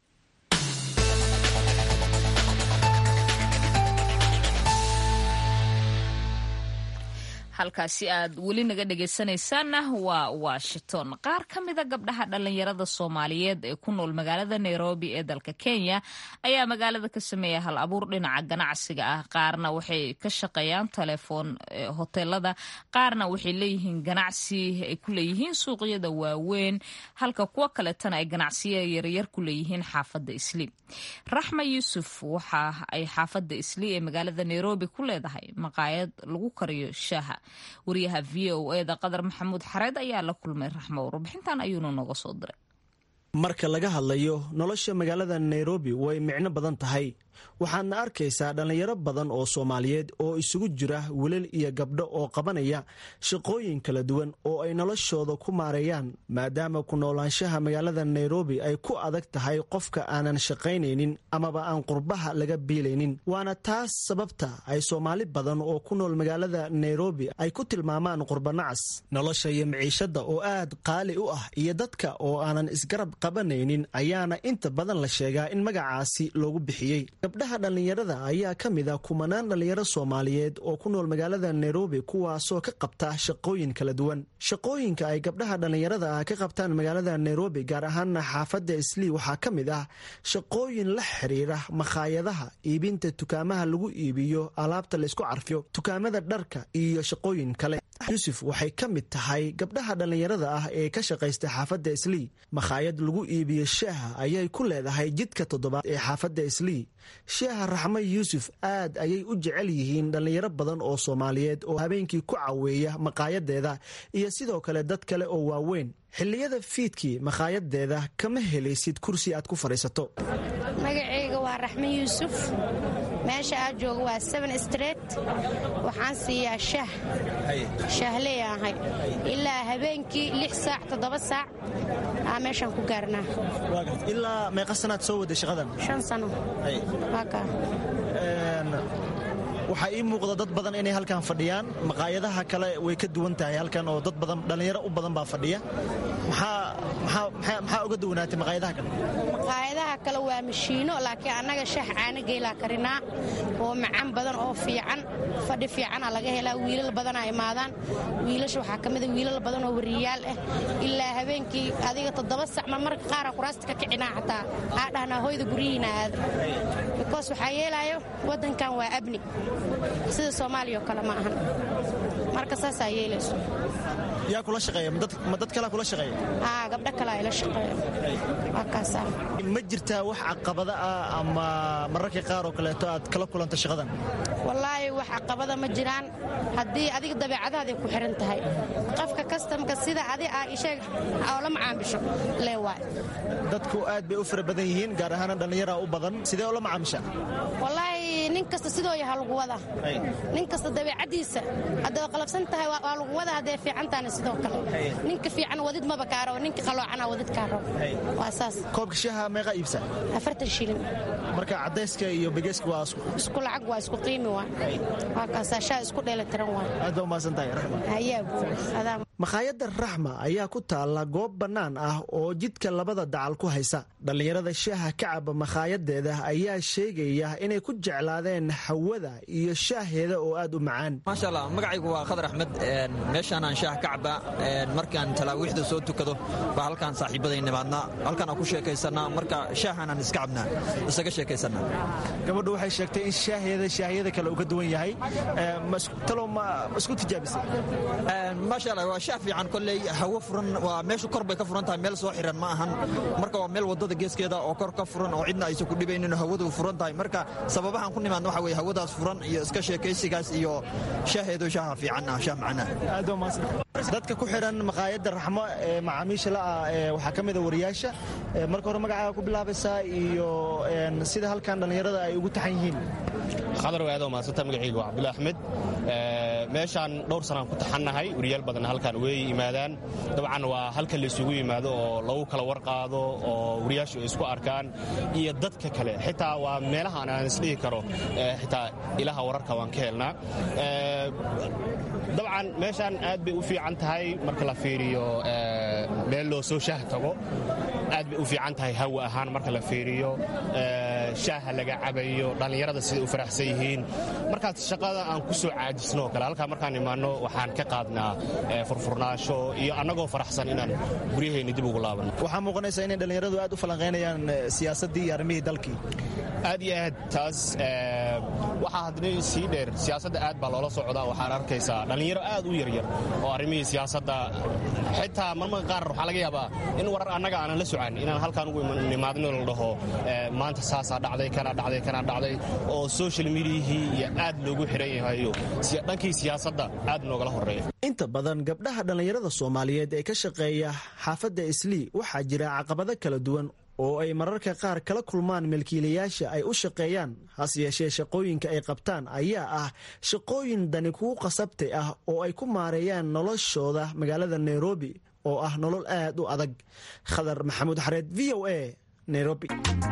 halkaasi aad weli naga dhegaysanaysaanna waa washington qaar ka mida gabdhaha dhallinyarada soomaaliyeed ee ku nool magaalada nairobi ee dalka kenya ayaa magaalada ka sameeya hal abuur dhinaca ganacsiga ah qaarna waxay ka shaqeeyaan telefoon hoteelada qaarna waxay leeyihiin ganacsi ay ku leeyihiin suuqyada waaweyn halka kuwo kaletana ay ganacsiya yaryar ku leeyihiin xaafadda isli raxma yuusuf waxa ay xaafadda isli ee magaalada nairobi ku leedahay maqaayad lagu kariyo shaaha wariyaha v o e da qadar maxamuud xareed ayaa la kulmay raxmo warbixintan ayuuna nooga soo diray marka laga hadlayo nolosha magaalada nairobi way micno badan tahay waxaadna arkaysaa dhallinyaro badan oo soomaaliyeed oo isugu jira wilal iyo gabdho oo qabanaya shaqooyin kala duwan oo ay noloshooda ku maareeyaan maadaama ku noolaanshaha magaalada nairobi ay ku adag tahay qofka aanan shaqaynaynin amaba aan qurbaha laga biilaynin waana taas sababta ay soomaali badan oo ku nool magaalada nairobi ay ku tilmaamaan qurbanacas nolosha iyo miciishada oo aad qaali u ah iyo dadka oo aanan isgarab qabanaynin ayaana inta badan la sheegaa in magacaasi loogu bixiyey gabdhaha dhallinyarada ayaa ka mid a kumanaan dhallinyaro soomaaliyeed oo ku nool magaalada nairobi kuwaasoo ka qabta shaqooyin kala duwan shaqooyinka ay gabdhaha dhallinyarada ah ka qabtaan magaalada nairobi gaar ahaana xaafadda islii waxaa ka mid ah shaqooyin la xiriira makhaayadaha iibinta dukaamaha lagu iibiyo alaabta laysku carfiyo dukaamada dharka iyo shaqooyin kale yuusuf waxay ka mid tahay gabdhaha dhallinyarada ah ee ka shaqaysta xaafadda islii makhaayad lagu iibiyo shaaha ayay ku leedahay jidka toddobaad ee xaafadda islii sheeha raxmo yuusuf aad ayay u jecel yihiin dhallinyaro badan oo soomaaliyeed oo habeenkii ku caweeya maqaayadeeda iyo sidoo kale dad kale oo waaweyn xilliyada fiidkii makaayadeeda kama helaysid kursi aad ku fadhiisato magacayga waa raxmo yuusuf meesha aad jooga waa seven street waxaan siiyaa shah shahley ahay ilaa habeenkii lix saac toddoba saac aa meeshaan ku gaarnaa ilaa meeqa sanaad soo waday shaqadan shan sano waxaa ii muuqda dad badan inay halkan fadhiyaan maqaayadaha kale way ka duwan tahay halkan oo dad badan dhallinyaro u badan baa fadhiya maxaa uga duwanaatay maqaayadaha kale maqaayadaha kale waa mashiino laakiin annaga shax caana geelaa karinaa oo macaan badan oo fiican fadhi fiicana laga helaa wiilal badanaa imaadaan wiilasha waxaa ka mida wiilal badan oo wariyaal ah ilaa habeenkii adiga toddoba sac marmarka qaara kuraasta ka kicinaa xataa aa dhahnaa hoyda guryihiina aada bikoos waxaa yeelaayo waddankan waa abni sida soomaaliya oo kale ma ahan marka saasaa yeelayso yaa kula shaqeeya ma dad kalea kula shaqeeya aa gabdho kale ay la shaqeeya waa kaasaa ma jirtaa wax caqabada ah ama mararka qaar oo kaleeto aad kala kulanta shaqadan wallaahi wax caqabada ma jiraan haddii adiga dabeecadahaday ku xiran tahay qofka kastamka sida adi aa isheeg oo la macaamisho lee waay dadku aad bay u fara badan yihiin gaar ahaana dhallinyara u badan sidee oo la macaamisha wallaahi nin kasta sidoo yaha lagu wada nin kasta dabeecadiisa hadday qalabsan tahay waa lagu wada hadday fiican tahana sidoo kale ninka fiican wadid maba kaaro ninka qaloocana wadid kaaro waa saas koobka shaha meeqa iibsa afartan shilin marka cadayska iyo begeyska waa isku lacag waa isku qiimi waa waa kaasaa shaha isku dheelitiran waa aad baa umahadsan tahay raxma hayaa adaa makhaayadda raxma ayaa ku taalla goob bannaan ah oo jidka labada dacal ku haysa dhallinyarada shaaha ka caba makhaayaddeeda ayaa sheegaya inay ku jeclaadeen hawada iyo shaaheeda oo aad u macaan maasha allah magacaygu waa khadar axmed meeshaanaan shaah ka cabaa markaan talaawiixda soo tukado baa halkaan saaxiibaday nimaadnaa halkaan aan ku sheekaysanaa marka shaahaanaan iska cabnaa isaga sheekaysanaa gabadhu waxay sheegtay in shaaheeda shaahiyada kale uu ka duwan yahay talow ma isku tijaabisay maasha allah waa shaah fiican kolley hawo furan waa meeshu kor bay ka furan tahay meel soo xiran ma ahan marka waa meel wadada geeskeeda oo kor ka furan oo cidna aysan ku dhibaynin hawadu furan tahay marka sababahaan ku nimaadna waxa weye hawadaas furan iyo iska sheekaysigaas iyo shaaheedu shaaha fiican ah shaah macnaa dadka ku xiran maqaayadda raxmo ee macaamiisha la'ah waxaa ka mida wariyaasha marka hore magacaaga ku bilaabaysaa iyo sida halkan dhallinyarada ay ugu taxan yihiin khadar waado maasanta magacayga waa cabdulla axmed meeshaan dhowr sanaan ku taxannahay wariyaal badan halkan way yimaadaan dabcan waa halka laysugu yimaado oo lagu kala warqaado oo wariyaashu ay isku arkaan iyo dadka kale xitaa waa meelahaan aan isdhihi karo xitaa ilaha wararka waan ka helnaa dabcan meeshaan aad bay u fiican tahay marka la fiiriyo meel loo soo shaah tago aad bay u fiican tahay hawa ahaan marka la fiiriyo shaaha laga cabayo dhallinyarada siday u faraxsan yihiin markaas shaqada aan ku soo caajisno oo kale halkaa markaan imaanno waxaan ka qaadnaa furfurnaasho iyo annagoo faraxsan inaan guryaheenni dib ugu laabanno waxaa muuqanaysa inay dhallinyaradu aad u falanqaynayaan siyaasaddii iyo arrimihii dalkii aad iyo aad taas waxaa haddana sii dheer siyaasadda aad baa loola socdaa waxaan arkaysaa dhallinyaro aad u yaryar oo arrimihii siyaasadda xitaa marmarka qaar waxaa laga yaabaa in warar annaga aanan la socan inaan halkaan ugu nimaadno la dhaho maanta saasaa dhacday kana dhacday kana dhacday oo social mediahii iyo aad loogu xiran yahayo dhankii siyaasadda aad noogala horreeya inta badan gabdhaha dhallinyarada soomaaliyeed ee ka shaqeeya xaafadda islii waxaa jira caqabado kala duwan oo ay mararka qaar kala kulmaan milkiilayaasha ay u shaqeeyaan hase yeeshee shaqooyinka ay qabtaan ayaa ah shaqooyin dani kugu qasabtay ah oo ay ku maareeyaan noloshooda magaalada nairobi oo ah nolol aad u adag khadar maxamuud xareed v o a nairobi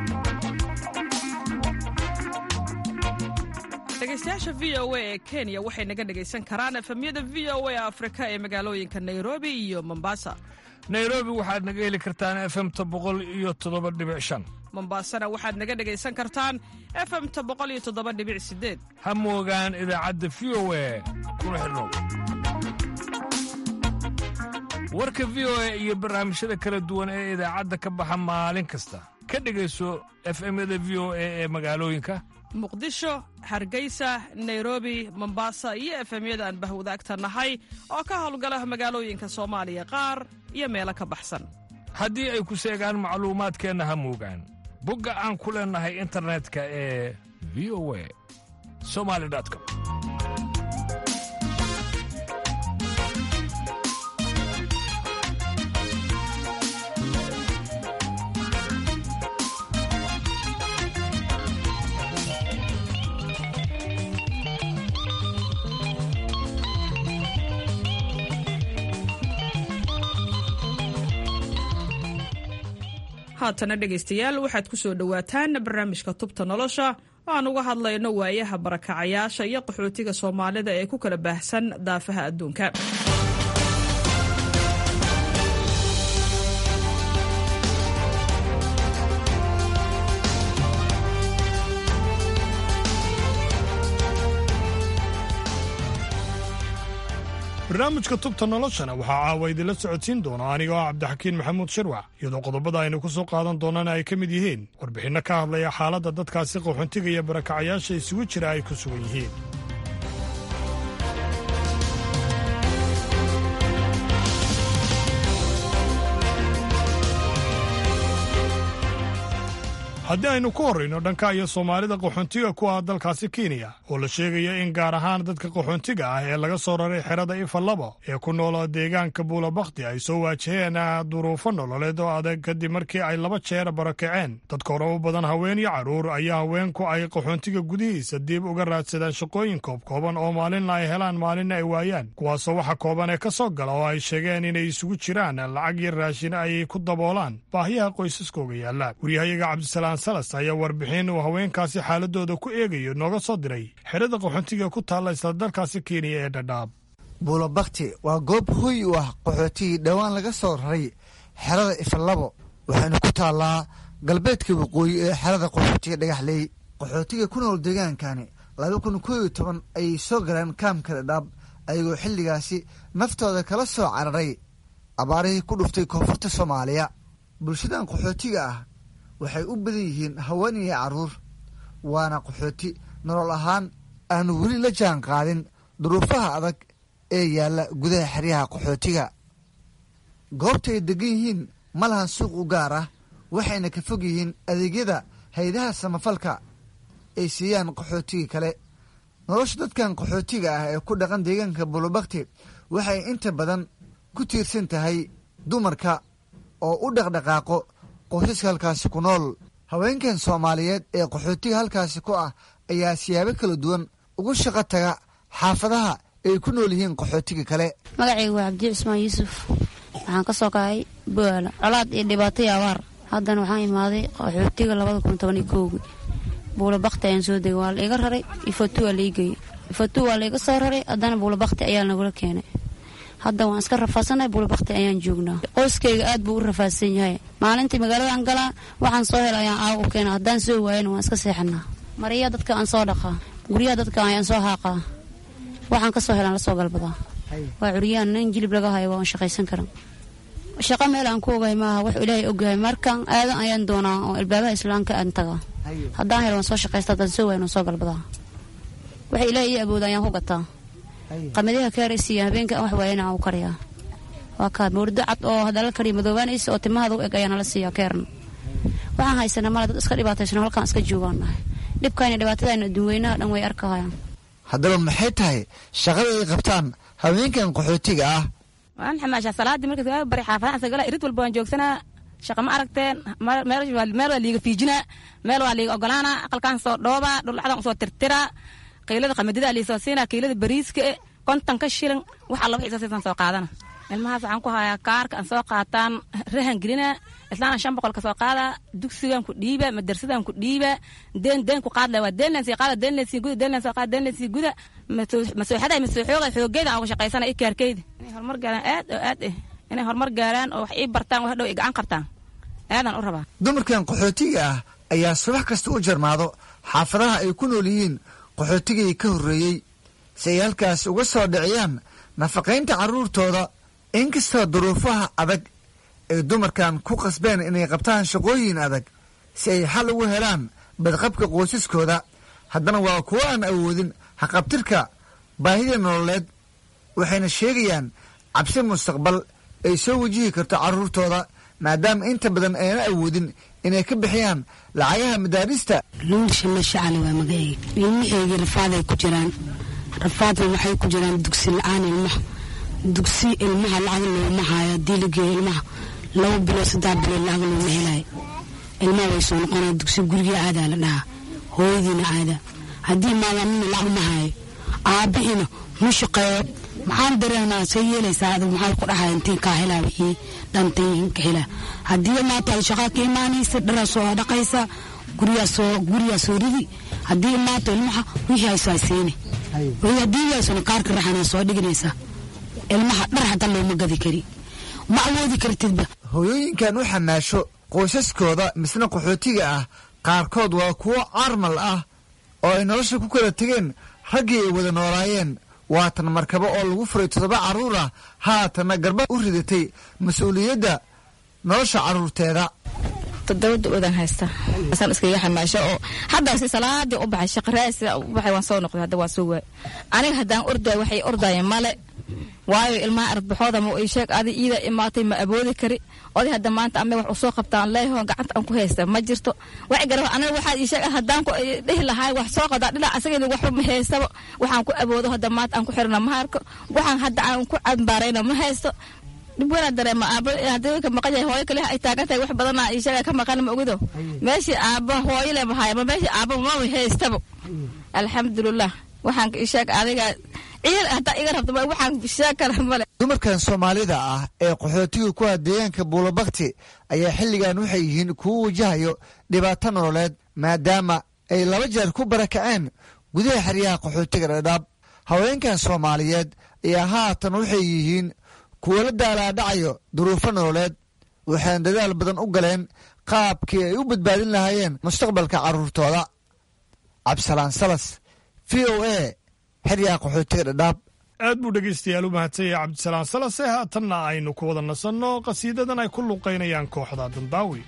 dhegeystayaasha v o a ee kenya waxay naga dhegaysan karaan efemyada v o a afrika ee magaalooyinka nairobi iyo mombasa nairobi waxaad naga heli kartaan efemta boqol iyo toddoba dhibic shan mombaasana waxaad naga dhegaysan kartaan efemta boqol iyo toddoba dhibic sideed ha moogaan idaacadda v o a kuna xidhnow warka v o a iyo barnaamijyada kala duwan ee idaacadda ka baxa maalin kasta ka dhegayso efemyada v o a ee magaalooyinka muqdisho hargeysa nairobi mombasa iyo efemyada aan bahwadaagta nahay oo ka howlgala magaalooyinka soomaaliya qaar iyo meelo ka baxsan haddii ay ku seegaan macluumaadkeenna ha moogaan bogga aan ku leennahay internetka ee v o a somali com haatana dhegaystayaal waxaad ku soo dhowaataan barnaamijka tubta nolosha oo aan uga hadlayno waayaha barakacayaasha iyo qaxootiga soomaalida ee ku kala baahsan daafaha adduunka barnaamijka tubta noloshana waxaa caawa idinla socodsiin doona anigoo ah cabdixakiin maxamuud shirwac iyadoo qodobada aynu ku soo qaadan doonana ay ka mid yihiin warbixinno ka hadlaya xaaladda dadkaasi qaxoontiga iyo barakacayaasha isugu jira ay ku sugan yihiin haddii aynu ku horrayno dhanka iyo soomaalida qaxoontiga ku ah dalkaasi kenya oo la sheegaya in gaar ahaan dadka qaxoontiga ah ee laga soo raray xerada ifalabo ee ku nooloo deegaanka buulabakti ay soo waajaheen duruufo nololeed oo adag kadib markii ay laba jeer barakaceen dadka hore u badan haween iyo carruur ayaa haweenku ay qaxoontiga gudihiisa dib uga raadsadaan shaqooyin koobkooban oo maalinna ay helaan maalinna ay waayaan kuwaasoo waxa kooban ee ka soo gala oo ay sheegeen inay isugu jiraan lacag iyo raashin ay ku daboolaan baahiyaha qoysaskooga yaalla waryahayaga cabdisalaam salas ayaa warbixin uu haweenkaasi xaaladooda ku eegayo nooga soo diray xerada qaxoontiga ku taalla isla dalkaasi kenya ee dhadhaab buulabakti waa goob hoy u ah qaxootigii dhowaan laga soo raray xerada ifalabo waxayna ku taallaa galbeedka waqooyi ee xerada qaxootiga dhagaxley qaxootiga ku nool deegaankani laba kun koo iyo toban ayay soo galeen kaamka dhadhaab ayagoo xilligaasi naftooda kala soo cararay abaarihii ku dhuftay koonfurta soomaaliya bulshadan qaxootiga ah waxay u badan yihiin haween iyo carruur waana qaxooti nolol ahaan aanu weli la jaan qaadin duruufaha adag ee yaalla gudaha xeryaha qaxootiga goobta ay degan yihiin ma lahan suuq u gaar ah waxayna ka fog yihiin adeegyada haydaha samafalka ay siiyaan qaxootiga kale nolosha dadkan qaxootiga ah ee ku dhaqan deegaanka bulubakti waxay inta badan ku tiirsan tahay dumarka oo u dhaqdhaqaaqo qoysaska halkaasi ku nool haweenkan soomaaliyeed ee qaxootiga halkaasi ku ah ayaa siyaabo kala duwan ugu shaqo taga xaafadaha ay ku nool yihiin qaxootiga kale magacaygu waa cabdi cismaan yuusuf waxaan ka soo kacay buaala colaad iyo dhibaato iyo abaar haddana waxaan imaaday qaxootiga labada kun toban iyo kowgi buulabakti ayaan soo degay waa la iga raray ifatu waa laigeyey ifatu waa laiga soo raray haddana buulabakti ayaa nagula keenay hadda waan iska rafaadsannahay buulabakti ayaan joognaa qoyskayga aad buu u rafaadsan yahay maalintii magaaladan galaa waxaan soo hela ayaan aaga u keena haddaan soo waayana waan iska seexanaa maryaa dadka aan soo dhaqaa guryaha dadka ayaan soo haaqaa waxaan ka soo helaan la soo galbadaa waa curyaan nin jilib laga hayo waan shaqaysan karan shaqo meel aan ku ogahay maaha wax ilaahay ogyahay markaan aadan ayaan doonaa oo albaabaha islaamka aan tagaa haddaan helo waan soo shaqaysta haddaan soo waayan waan soo galbadaa waxa ilaahay ii awooda ayaan ku gataa qamadiha kaaraysiiya habeenka aan wax waayana aan u kariyaa waa kaa moordo cad oo hadala kariya madoobaanaysa oo timahaada u eg ayaa nala siiyaa keerna waxaan haysanaa male dad iska dhibaataysano halkaan iska joogaan nahay dhibkayna dhibaatadayna adduunweynaha dhan way arkahayaan haddaba maxay tahay shaqada ay qabtaan haweenkan qaxootiga ah waan xamaashaa salaadii markas waa bari xaafadaha sagala irid walba waan joogsanaa shaqa ma aragteen meel waa liiga fiijinaa meel waa liiga ogolaanaa aqalkaan soo dhoobaa dhulacdan usoo tirtiraa qiilada qamadida liisoo siinaa kiilada bariiska e konton ka shilin wax alla wixii siisan soo qaadana ilmahaas waxaan ku hayaa kaarka aan soo qaataan rahan gelinaa islaana shan boqol ka soo qaadaa dugsigan ku dhiiba madarsadan ku dhiiba deen deen ku qaadla waa deen lensii qaada deen lensii guda deen lensoo qaada deen lensii guda masooxada masooxooga xoogeyda aan uga shaqaysana i kaarkeyda inay horumar gaaraan aad oo aad eh inay horumar gaaraan oo wax ii bartaan wax dhow i gacan qabtaan aadaan u rabaa dumarkan qaxootiga ah ayaa subax kasta u jarmaado xaafadaha ay ku nool yihiin qaxootigii ka horreeyey si ay halkaas uga soo dhiciyaan nafaqaynta carruurtooda inkastoo duruufaha adag ay dumarkan ku qasbeen inay qabtaan shaqooyin adag si ay xal ugu helaan badqabka qoysaskooda haddana waa kuwo aan awoodin haqabtirka baahida nololeed waxayna sheegayaan cabsi mustaqbal ay soo wajihi karto carruurtooda maadaama inta badan ayna awoodin inay ka bixiyaan lacagaha madaarista nuulshama shacale waa magaceyga ilmaheyga rafaaday ku jiraan rafaadna waxay ku jiraan dugsi la-aan ilmaha dugsi ilmaha lacag looma haayo haddii la geeyo ilmaha laba bilood saddex bilood lacag looma helayo ilmaha way soo noqonaya dugsi guriga aadaa la dhahaa hooyadiina aada haddii maadaamina lacag ma haayo aabbihiina ma shaqeeyo maxaan dareemaa say yeelaysaa adag maxaa ku dhahay intiin kaa helaa wixii dhantayin ka helaa haddii maanta ay shaqaa ka imaanaysa dharaa soo dhaqaysa guriyaa soo guriyaa soo ridi haddii maanta ilmaha wixii ay soo siini haddii yaasuna kaarka raxana soo dhiganaysa ilmaha dhar hataa looma gadi kari ma awoodi kartidba hooyooyinkan u xamaasho qoysaskooda misna qaxootiga ah qaarkood waa kuwo carmal ah oo ay nolosha ku kala tegeen raggii ay wada noolaayeen waatan markabo oo lagu furay toddoba carruur ah haatanna garba u ridatay mas-uuliyadda nolosha carruurteeda toddoba da-oodan haysta asaan iskaga xamaasho oo hadda si salaadii u baxay shaqaraasi u baxay waan soo noqday hadda waan soo waay aniga haddaan ordaay waxay ordaayeen male waayo ilmaha ardbaxooda ma ii sheeg adi iida imaatay ma aboodi kari oday hadda maanta ame wax usoo qabtaan leeyaho gacanta aan ku haysta ma jirto wax gara aniga waxaa ii sheeg haddaan ku dhihi lahaay wax soo qadaa dhinac asagayda waxba ma haystaba waxaan ku aboodo hadda maanta aan ku xirna ma harko waxaan hadda aan ku cambaarayna ma haysto dhib weynaa dareema aabo haddii ka maqan yahay hooyo kale ay taagan tahay wax badanaa ii sheega ka maqan ma ogido meeshii aabo hooyo le mahaya ma meeshii aabo mama haystaba alxamdulilah waxaan ii sheeg adiga ciil haddaa iga rabto waxaan sheeg kara male dumarkan soomaalida ah ee qaxootiga ku ah deegaanka buulabakti ayaa xilligan waxay yihiin kuwo wajahayo dhibaato nololeed maadaama ay laba jeer ku barakaceen gudaha xeryaha qaxootiga dhadhaab haweenkan soomaaliyeed ayaa haatan waxay yihiin kuwo la daalaadhacayo duruufo nololeed waxayna dadaal badan u galeen qaabkii ay u badbaadin lahaayeen mustaqbalka carruurtooda cabdisalaan salas v o a xeryaha qaxootiga dhadhaab aad buu dhegaystayaal u mahadsanyay cabdisalaan salase haatanna aynu ku wada nasanno qhasiidadan ay ku luuqaynayaan kooxda dambaawi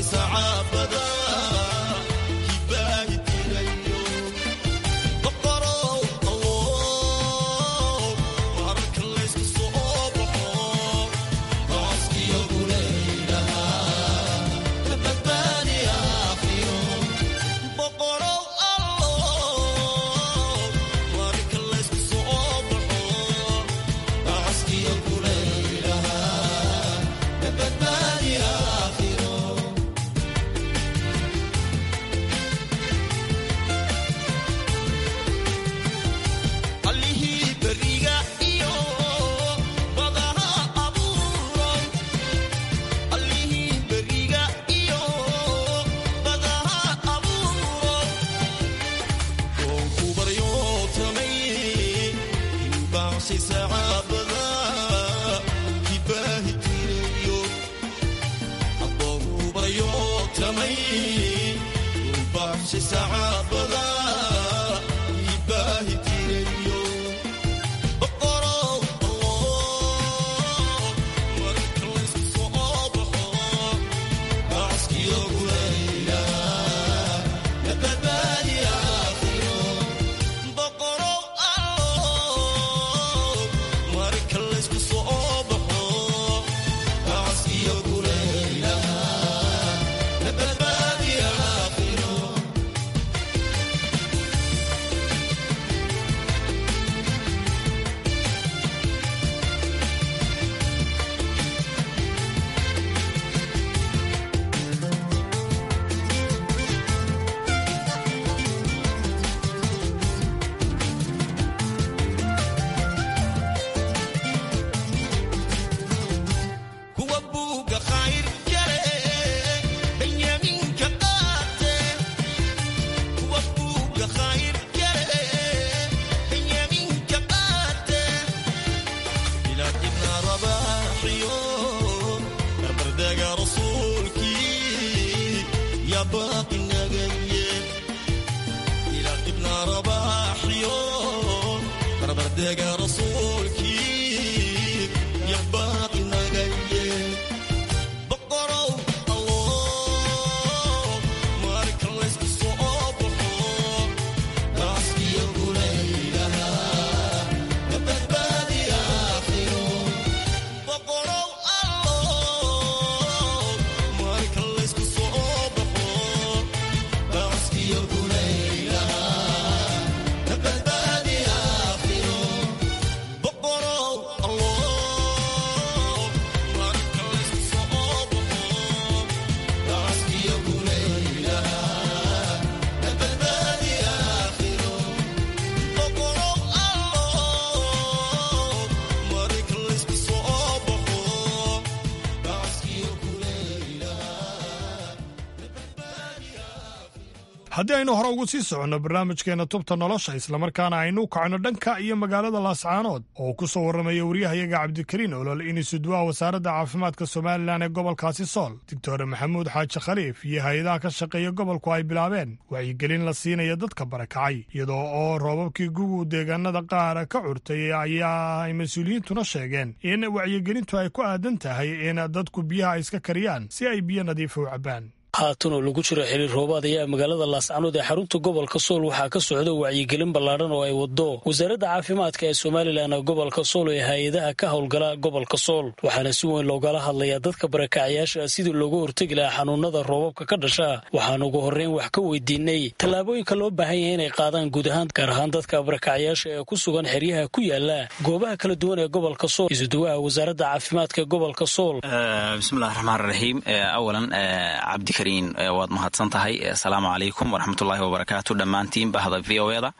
haddii aynu hore ugu sii soconno barnaamijkeenna tubta nolosha islamarkaana aynu kacno dhanka iyo magaalada laascaanood oo ku soo warramaya waryahayaga cabdikariin olol inisudwaa wasaaradda caafimaadka somalilan ee gobolkaasi sool doctor maxamuud xaaji khaliif iyo hay-adaha ka shaqeeya gobolku ay bilaabeen wacyigelin la siinaya dadka barakacay iyadoo oo roobabkii gugu deegaanada qaar ka curtay ayaa ay mas-uuliyiintuna sheegeen in wacyigelintu ay ku aadan tahay in dadku biyaha iska kariyaan si ay biyo nadiifa u cabbaan haatan oo lagu jiro xiriir roobaad ayaa magaalada laascanood ee xarunta gobolka sool waxaa ka socda wacyigelin ballaadhan oo ay wado wasaaradda caafimaadka ee somalilan gobolka sool ee hay-adaha ka howlgala gobolka sool waxaana si weyn loogala hadlayaa dadka barakacayaasha sidii looga hortegi lahaa xanuunada roobabka ka dhasha waxaan ugu horreyn wax ka weydiinay tallaabooyinka loo baahan yahay inay qaadaan guud ahaan gaar ahaan dadka barakacayaasha ee ku sugan xeryaha ku yaala goobaha kala duwan ee gobolka sool isuduwaha wasaaradda caafimaadka gobolka sool bismillahi raxmaan raxiim awalan cabdi waad mahadsan tahay asalaamu calaykum waraxmatullaahi wabarakaatu dhammaantiin bahda v o eda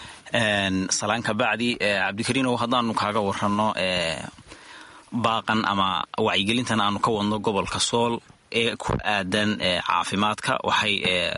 salaan ka bacdi cabdikariinow haddaanu kaaga waranno baaqan ama wacyigelintan aanu ka wadno gobolka sool ee ku aadan caafimaadka waxay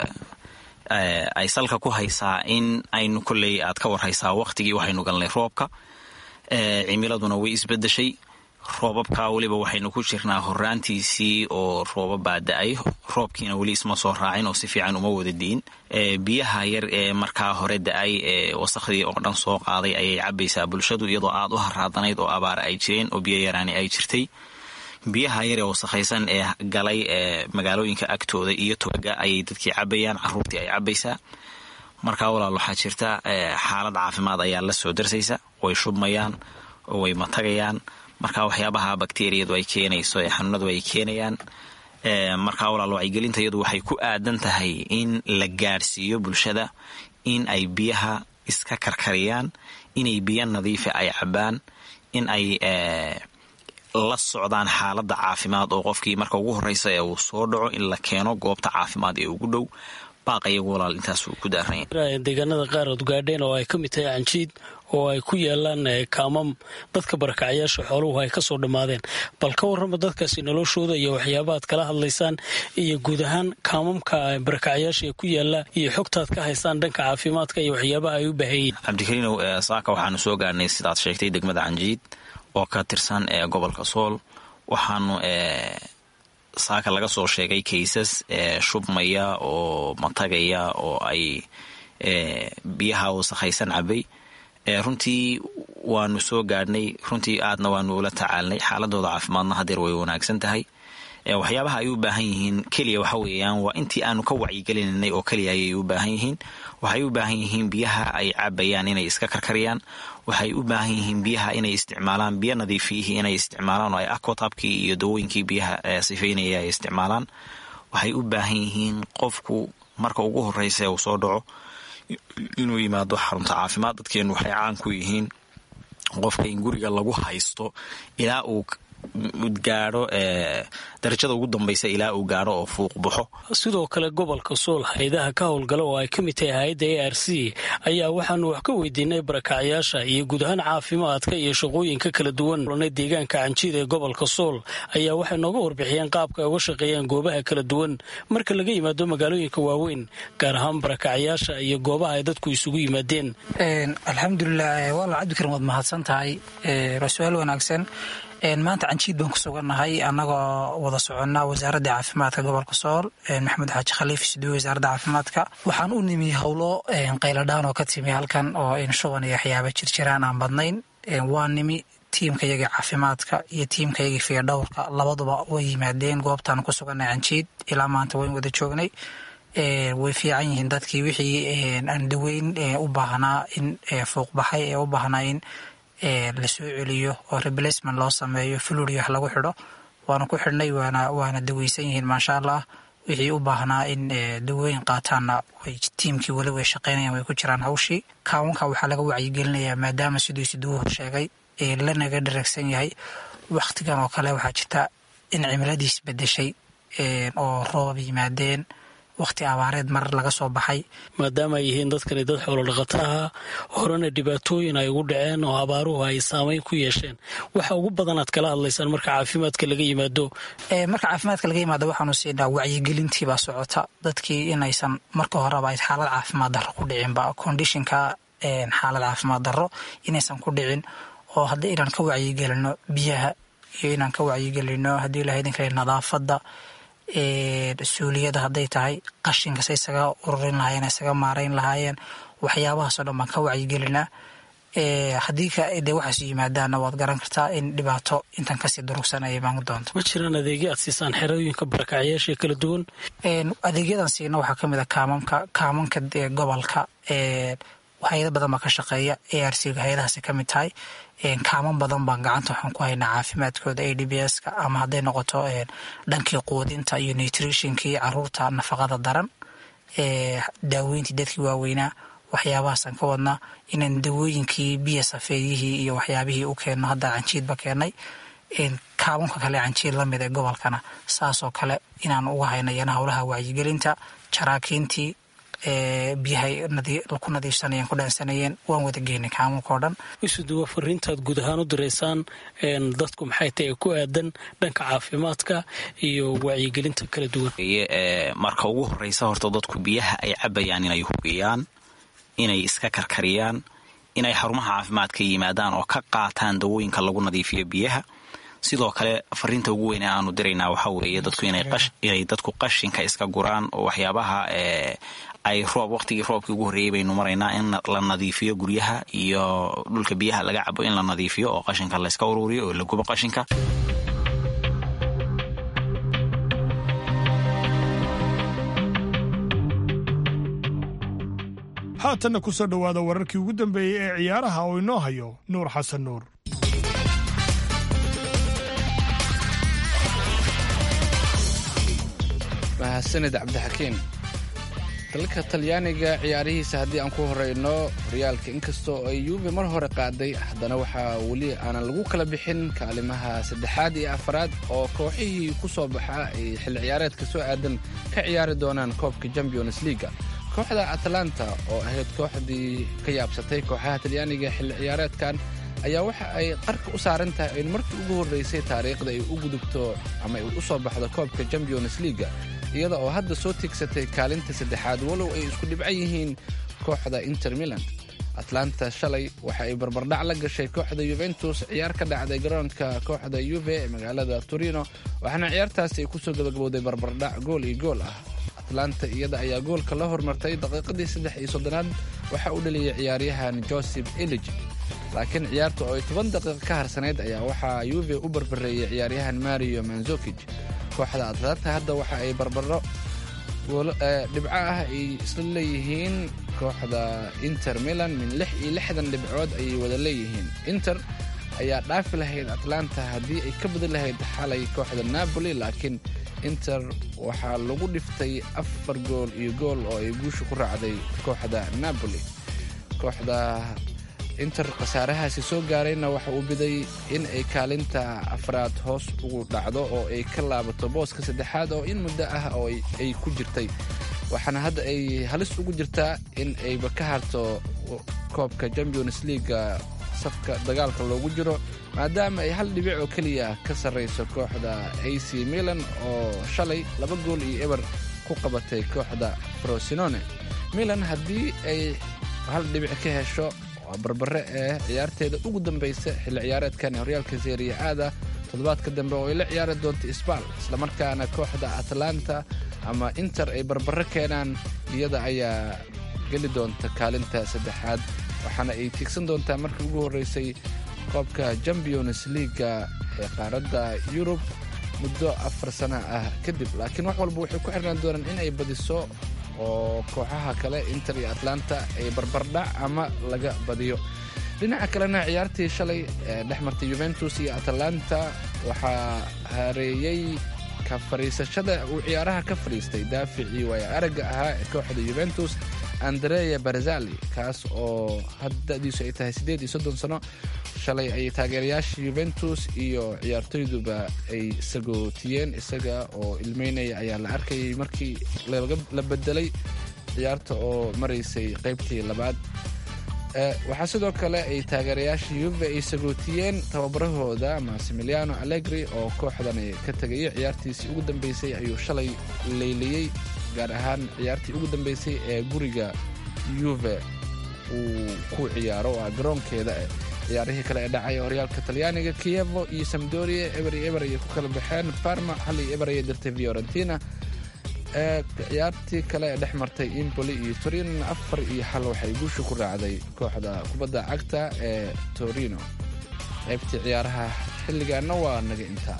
ay salka ku haysaa in aynu kolley aad ka warhaysaa wakhtigii waxaynu galnay roobka cimiladuna way isbedeshay roobabka weliba waxaynu ku jirnaa horaantiisii oo roobabaa da-ay roobkiina weli isma soo raacin oo si fiican uma wada diin biyaha yar ee markaa hore da-ay ee wasakhdii oo dhan soo qaaday ayay cabaysaa bulshadu iyadoo aad u haraadanayd oo abaara ay jireen oo biyo yaraani ay jirtay biyaha yaree wasakhaysan ee galay ee magaalooyinka agtooda iyo togaga ayay dadkii cabayaan caruurtii ay cabaysaa markaa walaal waxaa jirta xaalad caafimaad ayaa la soo darsaysa way shubmayaan way matagayaan markaa waxyaabaha bakteriyadu ay keenayso ee xanuunadu ay keenayaan markaa walaal wacyigelinta iyadu waxay ku aadan tahay in la gaadhsiiyo bulshada in ay biyaha iska karkariyaan inay biyo nadiifa ay cabaan in ay la socdaan xaaladda caafimaad oo qofkii marka ugu horeysa ee uu soo dhaco in la keeno goobta caafimaad ee ugu dhow baaq iyagu walaal intaasuu ku daaranya deegaanada qaar ood gaadheen oo ay ka mid tahay canjiid oo ay ku yaalaan kaamam dadka barakacyaasha xooluhu ay kasoo dhammaadeen bal ka warrama dadkaasi noloshooda iyo waxyaabaad kala hadlaysaan iyo guud ahaan kaamamka barakacyaasha ee ku yaala iyo xogtaad ka haysaan dhanka caafimaadka iyo waxyaabaha ay u baahanyiin cabdikariinow saaka waxaanu soo gaarnay sidaad sheegtay degmada canjiid oo ka tirsan ee gobolka sool waxaanu saaka laga soo sheegay kaysas shubmaya oo matagaya oo ay biyaha wasakhaysan cabay runtii waanu soo gaadhnay runtii aadna waanu ula tacaalnay xaaladooda caafimaadna hadeer way wanaagsan tahay waxyaabaha ay u baahan yihiin keliya waxa weeyaan waa intii aanu ka wacyigelinanay oo keliya ayay u baahan yihiin waxay u baahan yihiin biyaha ay cabayaan inay iska karkariyaan waxay u baahan yihiin biyaha inay isticmaalaan biyo nadiifiyihii inay isticmaalaan oo ay aquatabkii iyo dawooyinkii biyaha sifaynaya ay isticmaalaan waxay u baahan yihiin qofku marka ugu horeysa uu soo dhaco inuu yimaado xarunta caafimaad dadkeenu waxay caan ku yihiin qofka in guriga lagu haysto ilaa uu gaadho darajada ugu dambaysa ilaa uu gaadho oo fuuq baxo sidoo kale gobolka sool haydaha ka howlgala oo ay ka mid tahay hay-adda a r c ayaa waxaanu wax ka weydiinay barakacyaasha iyo guud ahaan caafimaadka iyo shaqooyinka kala duwan deegaanka canjiid ee gobolka sool ayaa waxay nooga warbixiyeen qaabka ay uga shaqeeyaan goobaha kala duwan marka laga yimaado magaalooyinka waaweyn gaar ahaan barakacyaasha iyo goobaha ay dadku isugu yimaadeen alxamdulilah walaal cabdikarim waad mahadsan tahay waa su-aal wanaagsan maanta canjiid baan ku sugannahay annagoo wada soconnaa wasaaradda caafimaadka gobolka sool maxamed xaaji khaliif isduwe wasaaradda caafimaadka waxaan u nimi howlo qayladhaan oo ka timi halkan oo in shuban iyo waxyaaba jirjiraan aan badnayn waa nimi tiimkayagii caafimaadka iyo tiimkayagii fiidhowrka labaduba way yimaadeen goobtaan ku sugannahay canjiid ilaa maanta wayn wada joognay way fiican yihiin dadkii wixii aan daweyn u baahnaa in fuuqbaxay ee u baahnaa in lasoo celiyo oo replacement loo sameeyo fluri wax lagu xidho waana ku xidhnay waana waana daweysan yihiin maasha allah wixii u baahnaa in dawooyin qaataanna way tiimkii weli way shaqeynayaan way ku jiraan hawshii kaawanka waxaa laga wacyigelinayaa maadaama siduu siduuhu sheegay lanaga dharagsan yahay wakhtigan oo kale waxaa jirta in cimiladiis bedeshay oo roobab yimaadeen wakhti abaareed mar laga soo baxay maadaama ay yihiin dadkani dad xoolodhaqataha horena dhibaatooyin ay ugu dhaceen oo abaaruhu ay saameyn ku yeesheen waxa ugu badan aad kala hadlaysaan marka caafimaadka laga yimaado marka caafimaadka laga yimaado waxaanu siinaa wacyigelintiibaa socota dadkii inaysan marka horeba ay xaalad caafimaad darro ku dhicinba kondishinka xaalad caafimaad darro inaysan ku dhicin oo haddii inaan ka wacyigelino biyaha iyo inaan ka wacyigelino haddii ilaha idin kale nadaafadda suuliyada hadday tahay qashinkas isaga ururin lahaayeen isaga maarayn lahaayeen waxyaabahaasoo dhan baan ka wacyigelinaa haddii dee waxaas yimaadaanna waad garan kartaa in dhibaato intan kasii durugsan ay imaan doonto ma jiraan adeegyo aad siisaan xerooyinka barakacyaasha kala duwan adeegyadan siina waxaa kamid a kaamamka kaamanka gobolka hay-ado badan baa ka shaqeeya a r c ga hay-adahaasi ka mid tahay kaaman badan baan gacanta waxaan ku haynaa caafimaadkooda a d b s ka ama hadday noqoto dhankii quudinta iyo nutritionkii caruurta nafaqada daran daaweyntii dadkii waaweynaa waxyaabahaasaan ka wadnaa inaan dawooyinkii biya safeeyihii iyo waxyaabihii u keenno hadda canjiidba keennay kaabanka kale canjiid lamid ee gobolkana saasoo kale inaan uga haynayana howlaha wacyigelinta jaraakiintii biyahay ku nadiifsanayeen ku dhaansanayeen waan wada geynay kaamunkao dhan isuduwa fariintaad guud ahaan u diraysaan dadku maxay tahay ku aadan dhanka caafimaadka iyo wacyigelinta kala duwan marka ugu horeysa horta dadku biyaha ay cabayaan inay hubiyaan inay iska karkariyaan inay xarumaha caafimaadka yimaadaan oo ka qaataan dawooyinka lagu nadiifiyo biyaha sidoo kale fariinta ugu weyn ee aanu diraynaa waxaa weeye dadku inay dadku qashinka iska guraan oo waxyaabaha ay roob waqtigii roobkii ugu horreeyey baynu maraynaa in la nadiifiyo guryaha iyo dhulka biyaha laga cabo in la nadiifiyo oo qashinka layska uruuriyo oo la gubo qashinka haatanna ku soo dhowaada wararkii ugu dambeeyey ee ciyaaraha oo inoo hayo nuur xasan nuur mahadsanid cabdixakiin dalka talyaaniga ciyaarihiisa haddii aan ku horeyno horyaalka inkastoo ay yuube mar hore qaaday haddana waxaa weli aanan lagu kala bixin kaalimaha saddexaad iyo afaraad oo kooxihii ku soo baxa ay xilli ciyaareedka soo aadan ka ciyaari doonaan koobka champions leaga kooxda atlanta oo ahayd kooxdii ka yaabsatay kooxaha talyaaniga xilli ciyaareedkan ayaa waxa ay qarka u saaran tahay in markii ugu horreysay taariikhda ay u gudubto ama ay u soo baxdo koobka champions leaga iyada oo hadda soo tiigsatay kaalinta saddexaad walow ay isku dhibcan yihiin kooxda inter milan atlanta shalay waxa ay barbardhac la gashay kooxda yuventus ciyaar ka dhacday garoonka kooxda yuve ee magaalada torino waxaana ciyaartaasi ay kusoo gabagabowday barbardhac gool iyo gool ah atlanta iyada ayaa goolka la hormartay daqiiqadii saddex iyo soddonaad waxaa u dhaliyay ciyaaryahan joseph elij laakiin ciyaarta oo ay toban daqiiqa ka harsanayd ayaa waxaa yuve u barbareeyey ciyaaryahan mario manzokij kooxda atlanta hadda waxa ay barbaro dhibco ah ay isla leeyihiin kooxda inter milan min lix iyo lixdan dhibcood ayay wada leeyihiin inter ayaa dhaafi lahayd atlanta haddii ay ka badan lahayd xalay kooxda napoli laakiin inter waxaa lagu dhiftay afar gool iyo gool oo ay guusha ku raacday kooxda napoli kooxda inter khasaarahaasi soo gaarayna waxa uu biday in ay kaalinta afraad hoos ugu dhacdo oo ay ka laabato booska saddexaad oo in muddo ah oo ay ku jirtay waxaana hadda ay halis ugu jirtaa in ayba ka harto koobka champions leaga safka dagaalka loogu jiro maadaama ay hal dhibic oo keliya ka sarrayso kooxda a c milan oo shalay laba gool iyo eber ku qabatay kooxda frosinone milan haddii ay hal dhibic ka hesho barbare ee ciyaarteeda ugu dambaysa xilli ciyaareedkan ee horyaalka seeriya aada toddobaadka dambe oo ay la ciyaari doonto isbaal islamarkaana kooxda atlanta ama inter ay barbare keenaan iyada ayaa geli doonta kaalinta saddexaad waxaana ay tiigsan doontaa markii ugu horreysay koobka champions leaga ee qaaradda yurub muddo afar sana ah kadib laakiin wax walba waxay ku xirnaan doonaan in ay badiso oo kooxaha kale inter iyo atlanta ay barbardhac ama laga badiyo dhinaca kalena ciyaartii shalay ee dhex martay yuventus iyo atlanta waxaa hareeyey ka fadhiisashada uu ciyaaraha ka fadhiistay daaficii waaya aragga ahaa ee kooxda yuventus andrea barzali kaas oo haddadiisu ay tahay siddeed iyo soddon sano shalay ayay taageerayaasha yuventus iyo ciyaartoyduba ay sagootiyeen isaga oo ilmeynaya ayaa la arkayay markii la bedelay ciyaarta oo maraysay qaybtii labaad waxaa sidoo kale ay taageerayaasha yuve ay sagootiyeen tababarahooda massimiliano allegri oo kooxdani ka tegaya ciyaartiisii ugu dambeysay ayuu shalay leyliyey gaar ahaan ciyaartii ugu dambeysay ee guriga yuve uu ku ciyaaro oo ah garoonkeeda ciyaarihii kale ee dhacay horyaalka talyaaniga kievo iyo samdoria eber iyo eber ayay ku kala baxeen parma hal iyo eber ayay dirtay fiorentina ciyaartii kale ee dhex martay impoli iyo torino afar iyo xal waxay guusha ku raacday kooxda kubadda cagta ee torino qaybtii ciyaaraha xilligaana waa naga intaa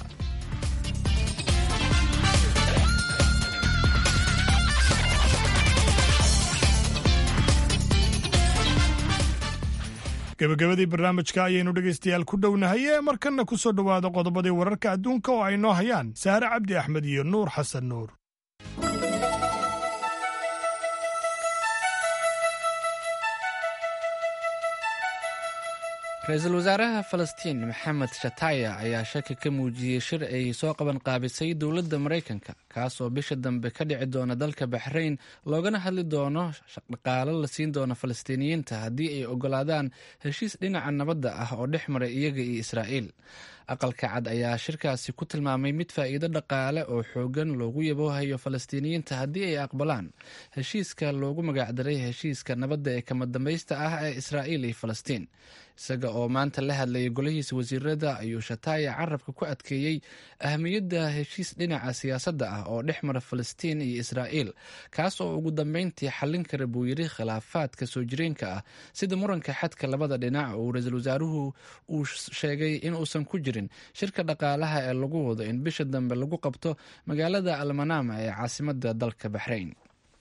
gebagabadii barnaamijka ayaynu dhegaystayaal ku dhownahay ee markanna ku soo dhowaada qodobadii wararka adduunka oo ay noo hayaan saare cabdi axmed iyo nuur xasan nuur ra-iisul wasaaraha falastiin maxamed shataya ayaa shaki ka muujiyey shir ay soo qaban qaabisay dowladda maraykanka kaas oo bisha dambe ka dhici doona dalka baxrayn loogana hadli doono dhaqaalo la siin doono falastiiniyiinta haddii ay ogolaadaan heshiis dhinaca nabadda ah oo dhex maray iyaga iyo israa'iil aqalka cad ayaa shirkaasi ku tilmaamay mid faa'iido dhaqaale oo xoogan loogu yaboohayo falastiiniyiinta haddii ay aqbalaan heshiiska loogu magacdaray heshiiska nabadda ee kama dambaysta ah ee israa'iil iyo falastiin isaga oo maanta la hadlayay golihiisa wasiirada ayuu shataaya carabka ku adkeeyey ahamiyadda heshiis dhinaca siyaasadda ah oo dhex mara falastiin iyo israa'iil kaas oo ugu dambeyntii xallin kara buu yidhi khilaafaadka soo jireenka ah sida muranka xadka labada dhinac oo ra-iisul wasaaruhu uu sheegay inuusan ku jirin shirka dhaqaalaha ee lagu wado in bisha dambe lagu qabto magaalada almanama ee caasimada dalka baxrayn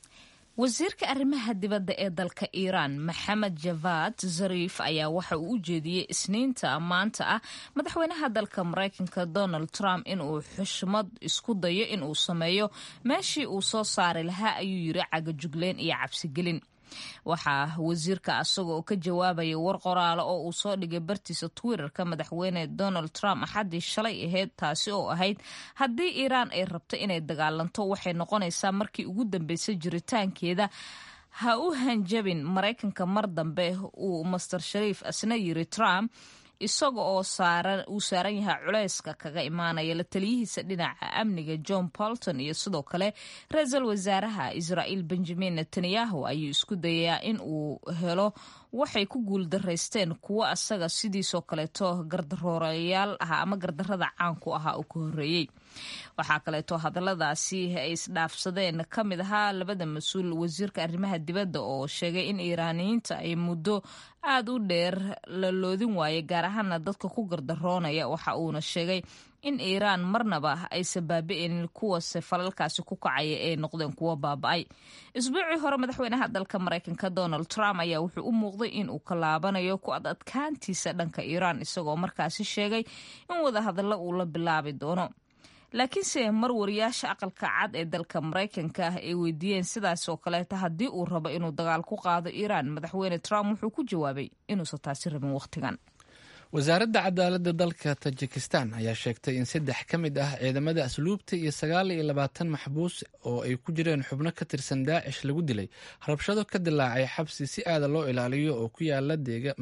wasiirka arrimaha dibadda ee dalka iiraan maxamed javad zariif ayaa waxa uu u jeediyey isniinta maanta ah madaxweynaha dalka maraykanka donald trump inuu xushmad isku dayo inuu sameeyo meeshii uu soo saari lahaa ayuu yiri cagajugleen iyo cabsigelin waxaa wasiirka asaga oo ka jawaabaya war qoraale oo uu soo dhigay bartiisa twitterka madaxweyne donald trump axaddii shalay ahayd taasi oo ahayd haddii iiraan ay rabto inay dagaalanto waxay noqonaysaa markii ugu dambeysay jiritaankeeda ha u hanjabin maraykanka mar dambe uu master shariif asna yiri trump isaga oo uu saaran yahay culeyska kaga imaanaya la taliyihiisa dhinaca amniga john bolton iyo sidoo kale ra-iisul wasaaraha israa'iil benjamin netanyahu ayuu isku dayayaa in uu helo waxay ku guuldaraysteen kuwo asaga sidiisoo kaleeto gardaroorayaal ah ama gardarada caanku ahaa uu ka horreeyey waxaa kaleeto hadaladaasi ay isdhaafsadeen ka mid ahaa labada mas-uul wasiirka arrimaha dibadda oo sheegay in iiraaniyiinta ay muddo aada u dheer la loodin waayay gaar ahaana dadka ku gardaroonaya waxa uuna sheegay in iiraan marnaba aysan baabi'inin kuwase falalkaasi ku kacaya ee noqdeen kuwo baaba-ay isbuucii hore madaxweynaha dalka maraykanka donald trump ayaa wuxuu u muuqday in uu ka laabanayo ku ad adkaantiisa dhanka iiraan isagoo markaasi sheegay in wadahadallo uu la bilaabi doono laakiinse mar wariyaasha aqalka cad ee dalka maraykanka ah ay weydiiyeen sidaas oo kaleeta haddii uu rabo inuu dagaal ku qaado iiraan madaxweyne trump wuxuu ku jawaabay inuusan taasi rabin wakhtigan wasaaradda cadaaladda dalka tajikistan ayaa sheegtay in saddex ka mid ah ciidamada asluubta iyo sagaal iyo labaatan maxbuus oo ay ku jireen xubno ka tirsan daacish lagu dilay rabshado ka dilaacay xabsi si aada loo ilaaliyo oo ku yaala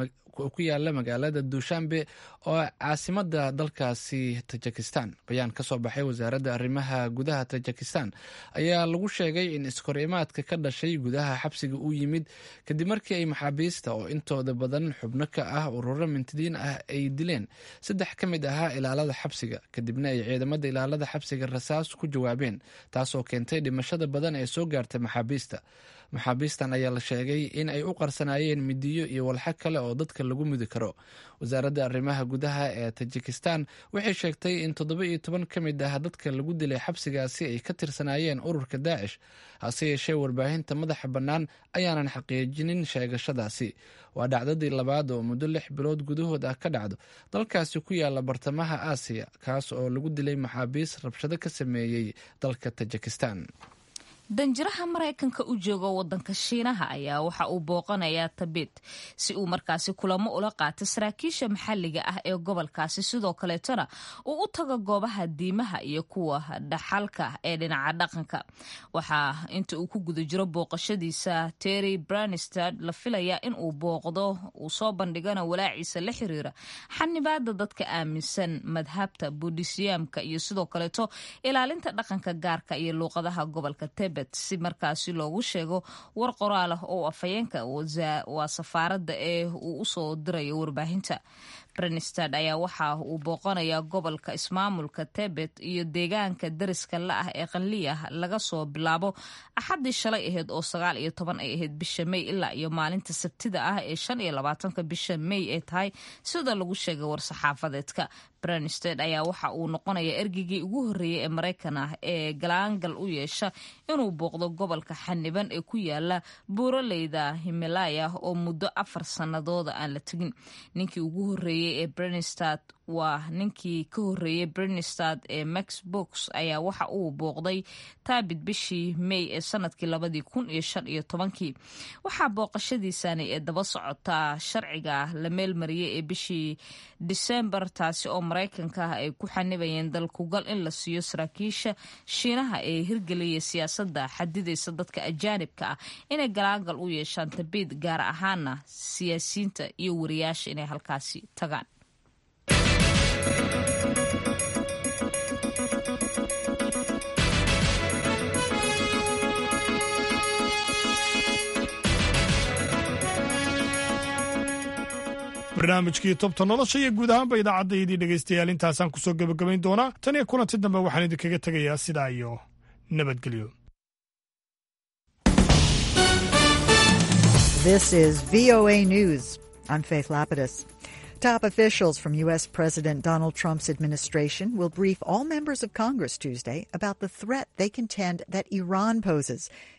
ku yaala magaalada duushanbe oo caasimada dalkaasi tajikistan bayaan ka soo baxay wasaaradda arrimaha gudaha tajikistan ayaa lagu sheegay in iskorimaadka ka dhashay gudaha xabsiga uu yimid kadib markii ay maxaabiista oo intooda badan xubno ka ah ururo mintidiin ah ay dileen saddex ka mid ahaa ilaalada xabsiga kadibna ay ciidamada ilaalada xabsiga rasaas ku jawaabeen taasoo keentay dhimashada badan ee soo gaartay maxaabiista maxaabiistan ayaa la sheegay in ay u qarsanaayeen midiyo iyo walxo kale oo dadka lagu mudi karo wasaaradda arrimaha gudaha ee tajikistan waxay sheegtay in toddoba iyo toban ka mid ah dadka lagu dilay xabsigaasi ay ka tirsanaayeen ururka daacish hase yeeshee warbaahinta madaxa bannaan ayaanan xaqiijinin sheegashadaasi waa dhacdadii labaad oo muddo lix bilood gudahood ah ka dhacdo dalkaasi ku yaala bartamaha aasiya kaas oo lagu dilay maxaabiis rabshado ka sameeyey dalka tajikistan danjiraha maraykanka u jooga wadanka shiinaha ayaa waxa uu booqanayaa tabit si uu markaasi kulamo ula qaato saraakiisha maxalliga ah ee gobolkaasi sidoo kaleetona uu u tago goobaha diimaha iyo kuwa dhaxalka ee dhinaca dhaqanka waxaa inta uu ku guda jiro booqashadiisa terry branistad la filayaa in uu booqdo uu soo bandhigana walaaciisa la xiriira xanibaada dadka aaminsan madhabta buudhisyaamka iyo sidoo kaleeto ilaalinta dhaqanka gaarka iyo luuqadaha gobolka tebet si markaasi loogu sheego war qoraal ah oo afhayeenka waa safaaradda ee uu usoo dirayo warbaahinta brenstad ayaa waxa uu booqanayaa gobolka ismaamulka tebet iyo deegaanka dariska la ah ee qanliya laga soo bilaabo axaddii shalay ahayd oo sagaal iyo toban ay ahayd bisha mey ilaa iyo maalinta sabtida ah ee shan iyo labaatanka bisha mey ay tahay sida lagu sheegay war-saxaafadeedka brenstad ayaa waxa uu noqonayaa ergeygii ugu horreeyay ee maraykan ah ee galaangal u yeesha inuu booqdo gobolka xaniban ee ku yaala buuraleyda himalaya oo muddo afar sanadooda aan la tegin ninkii ugu horreeyey ee brenstad waa ninkii ka horreeyey brenstad ee max box ayaa waxa uu booqday taabit bishii mey ee sanadkii labadii kun iyo shan iyo tobankii waxaa booqashadiisani ee daba socotaa sharciga la meelmariyey ee bishii disembar taasi oo maraykanka ah ay ku xanibayeen dalkugal in la siiyo saraakiisha shiinaha ee hirgeliyay siyaasadda xadidaysa dadka ajaanibka ah inay galaangal u yeeshaan tabiid gaar ahaana siyaasiyiinta iyo wariyaasha inay halkaasi tagaan barnaamijkii tobta nolosha iyo guud ahaanba idaacaddayadii dhegaystayaal intaasaan ku soo gebagabayn doonaa tan iyo kulanti dambe waxaan idinkaga tegayaa sidaa iyo nabadgelyo This is VOA News. I'm Faith Lapidus. Top officials from U.S. President Donald Trump's administration will brief all members of Congress Tuesday about the threat they contend that Iran poses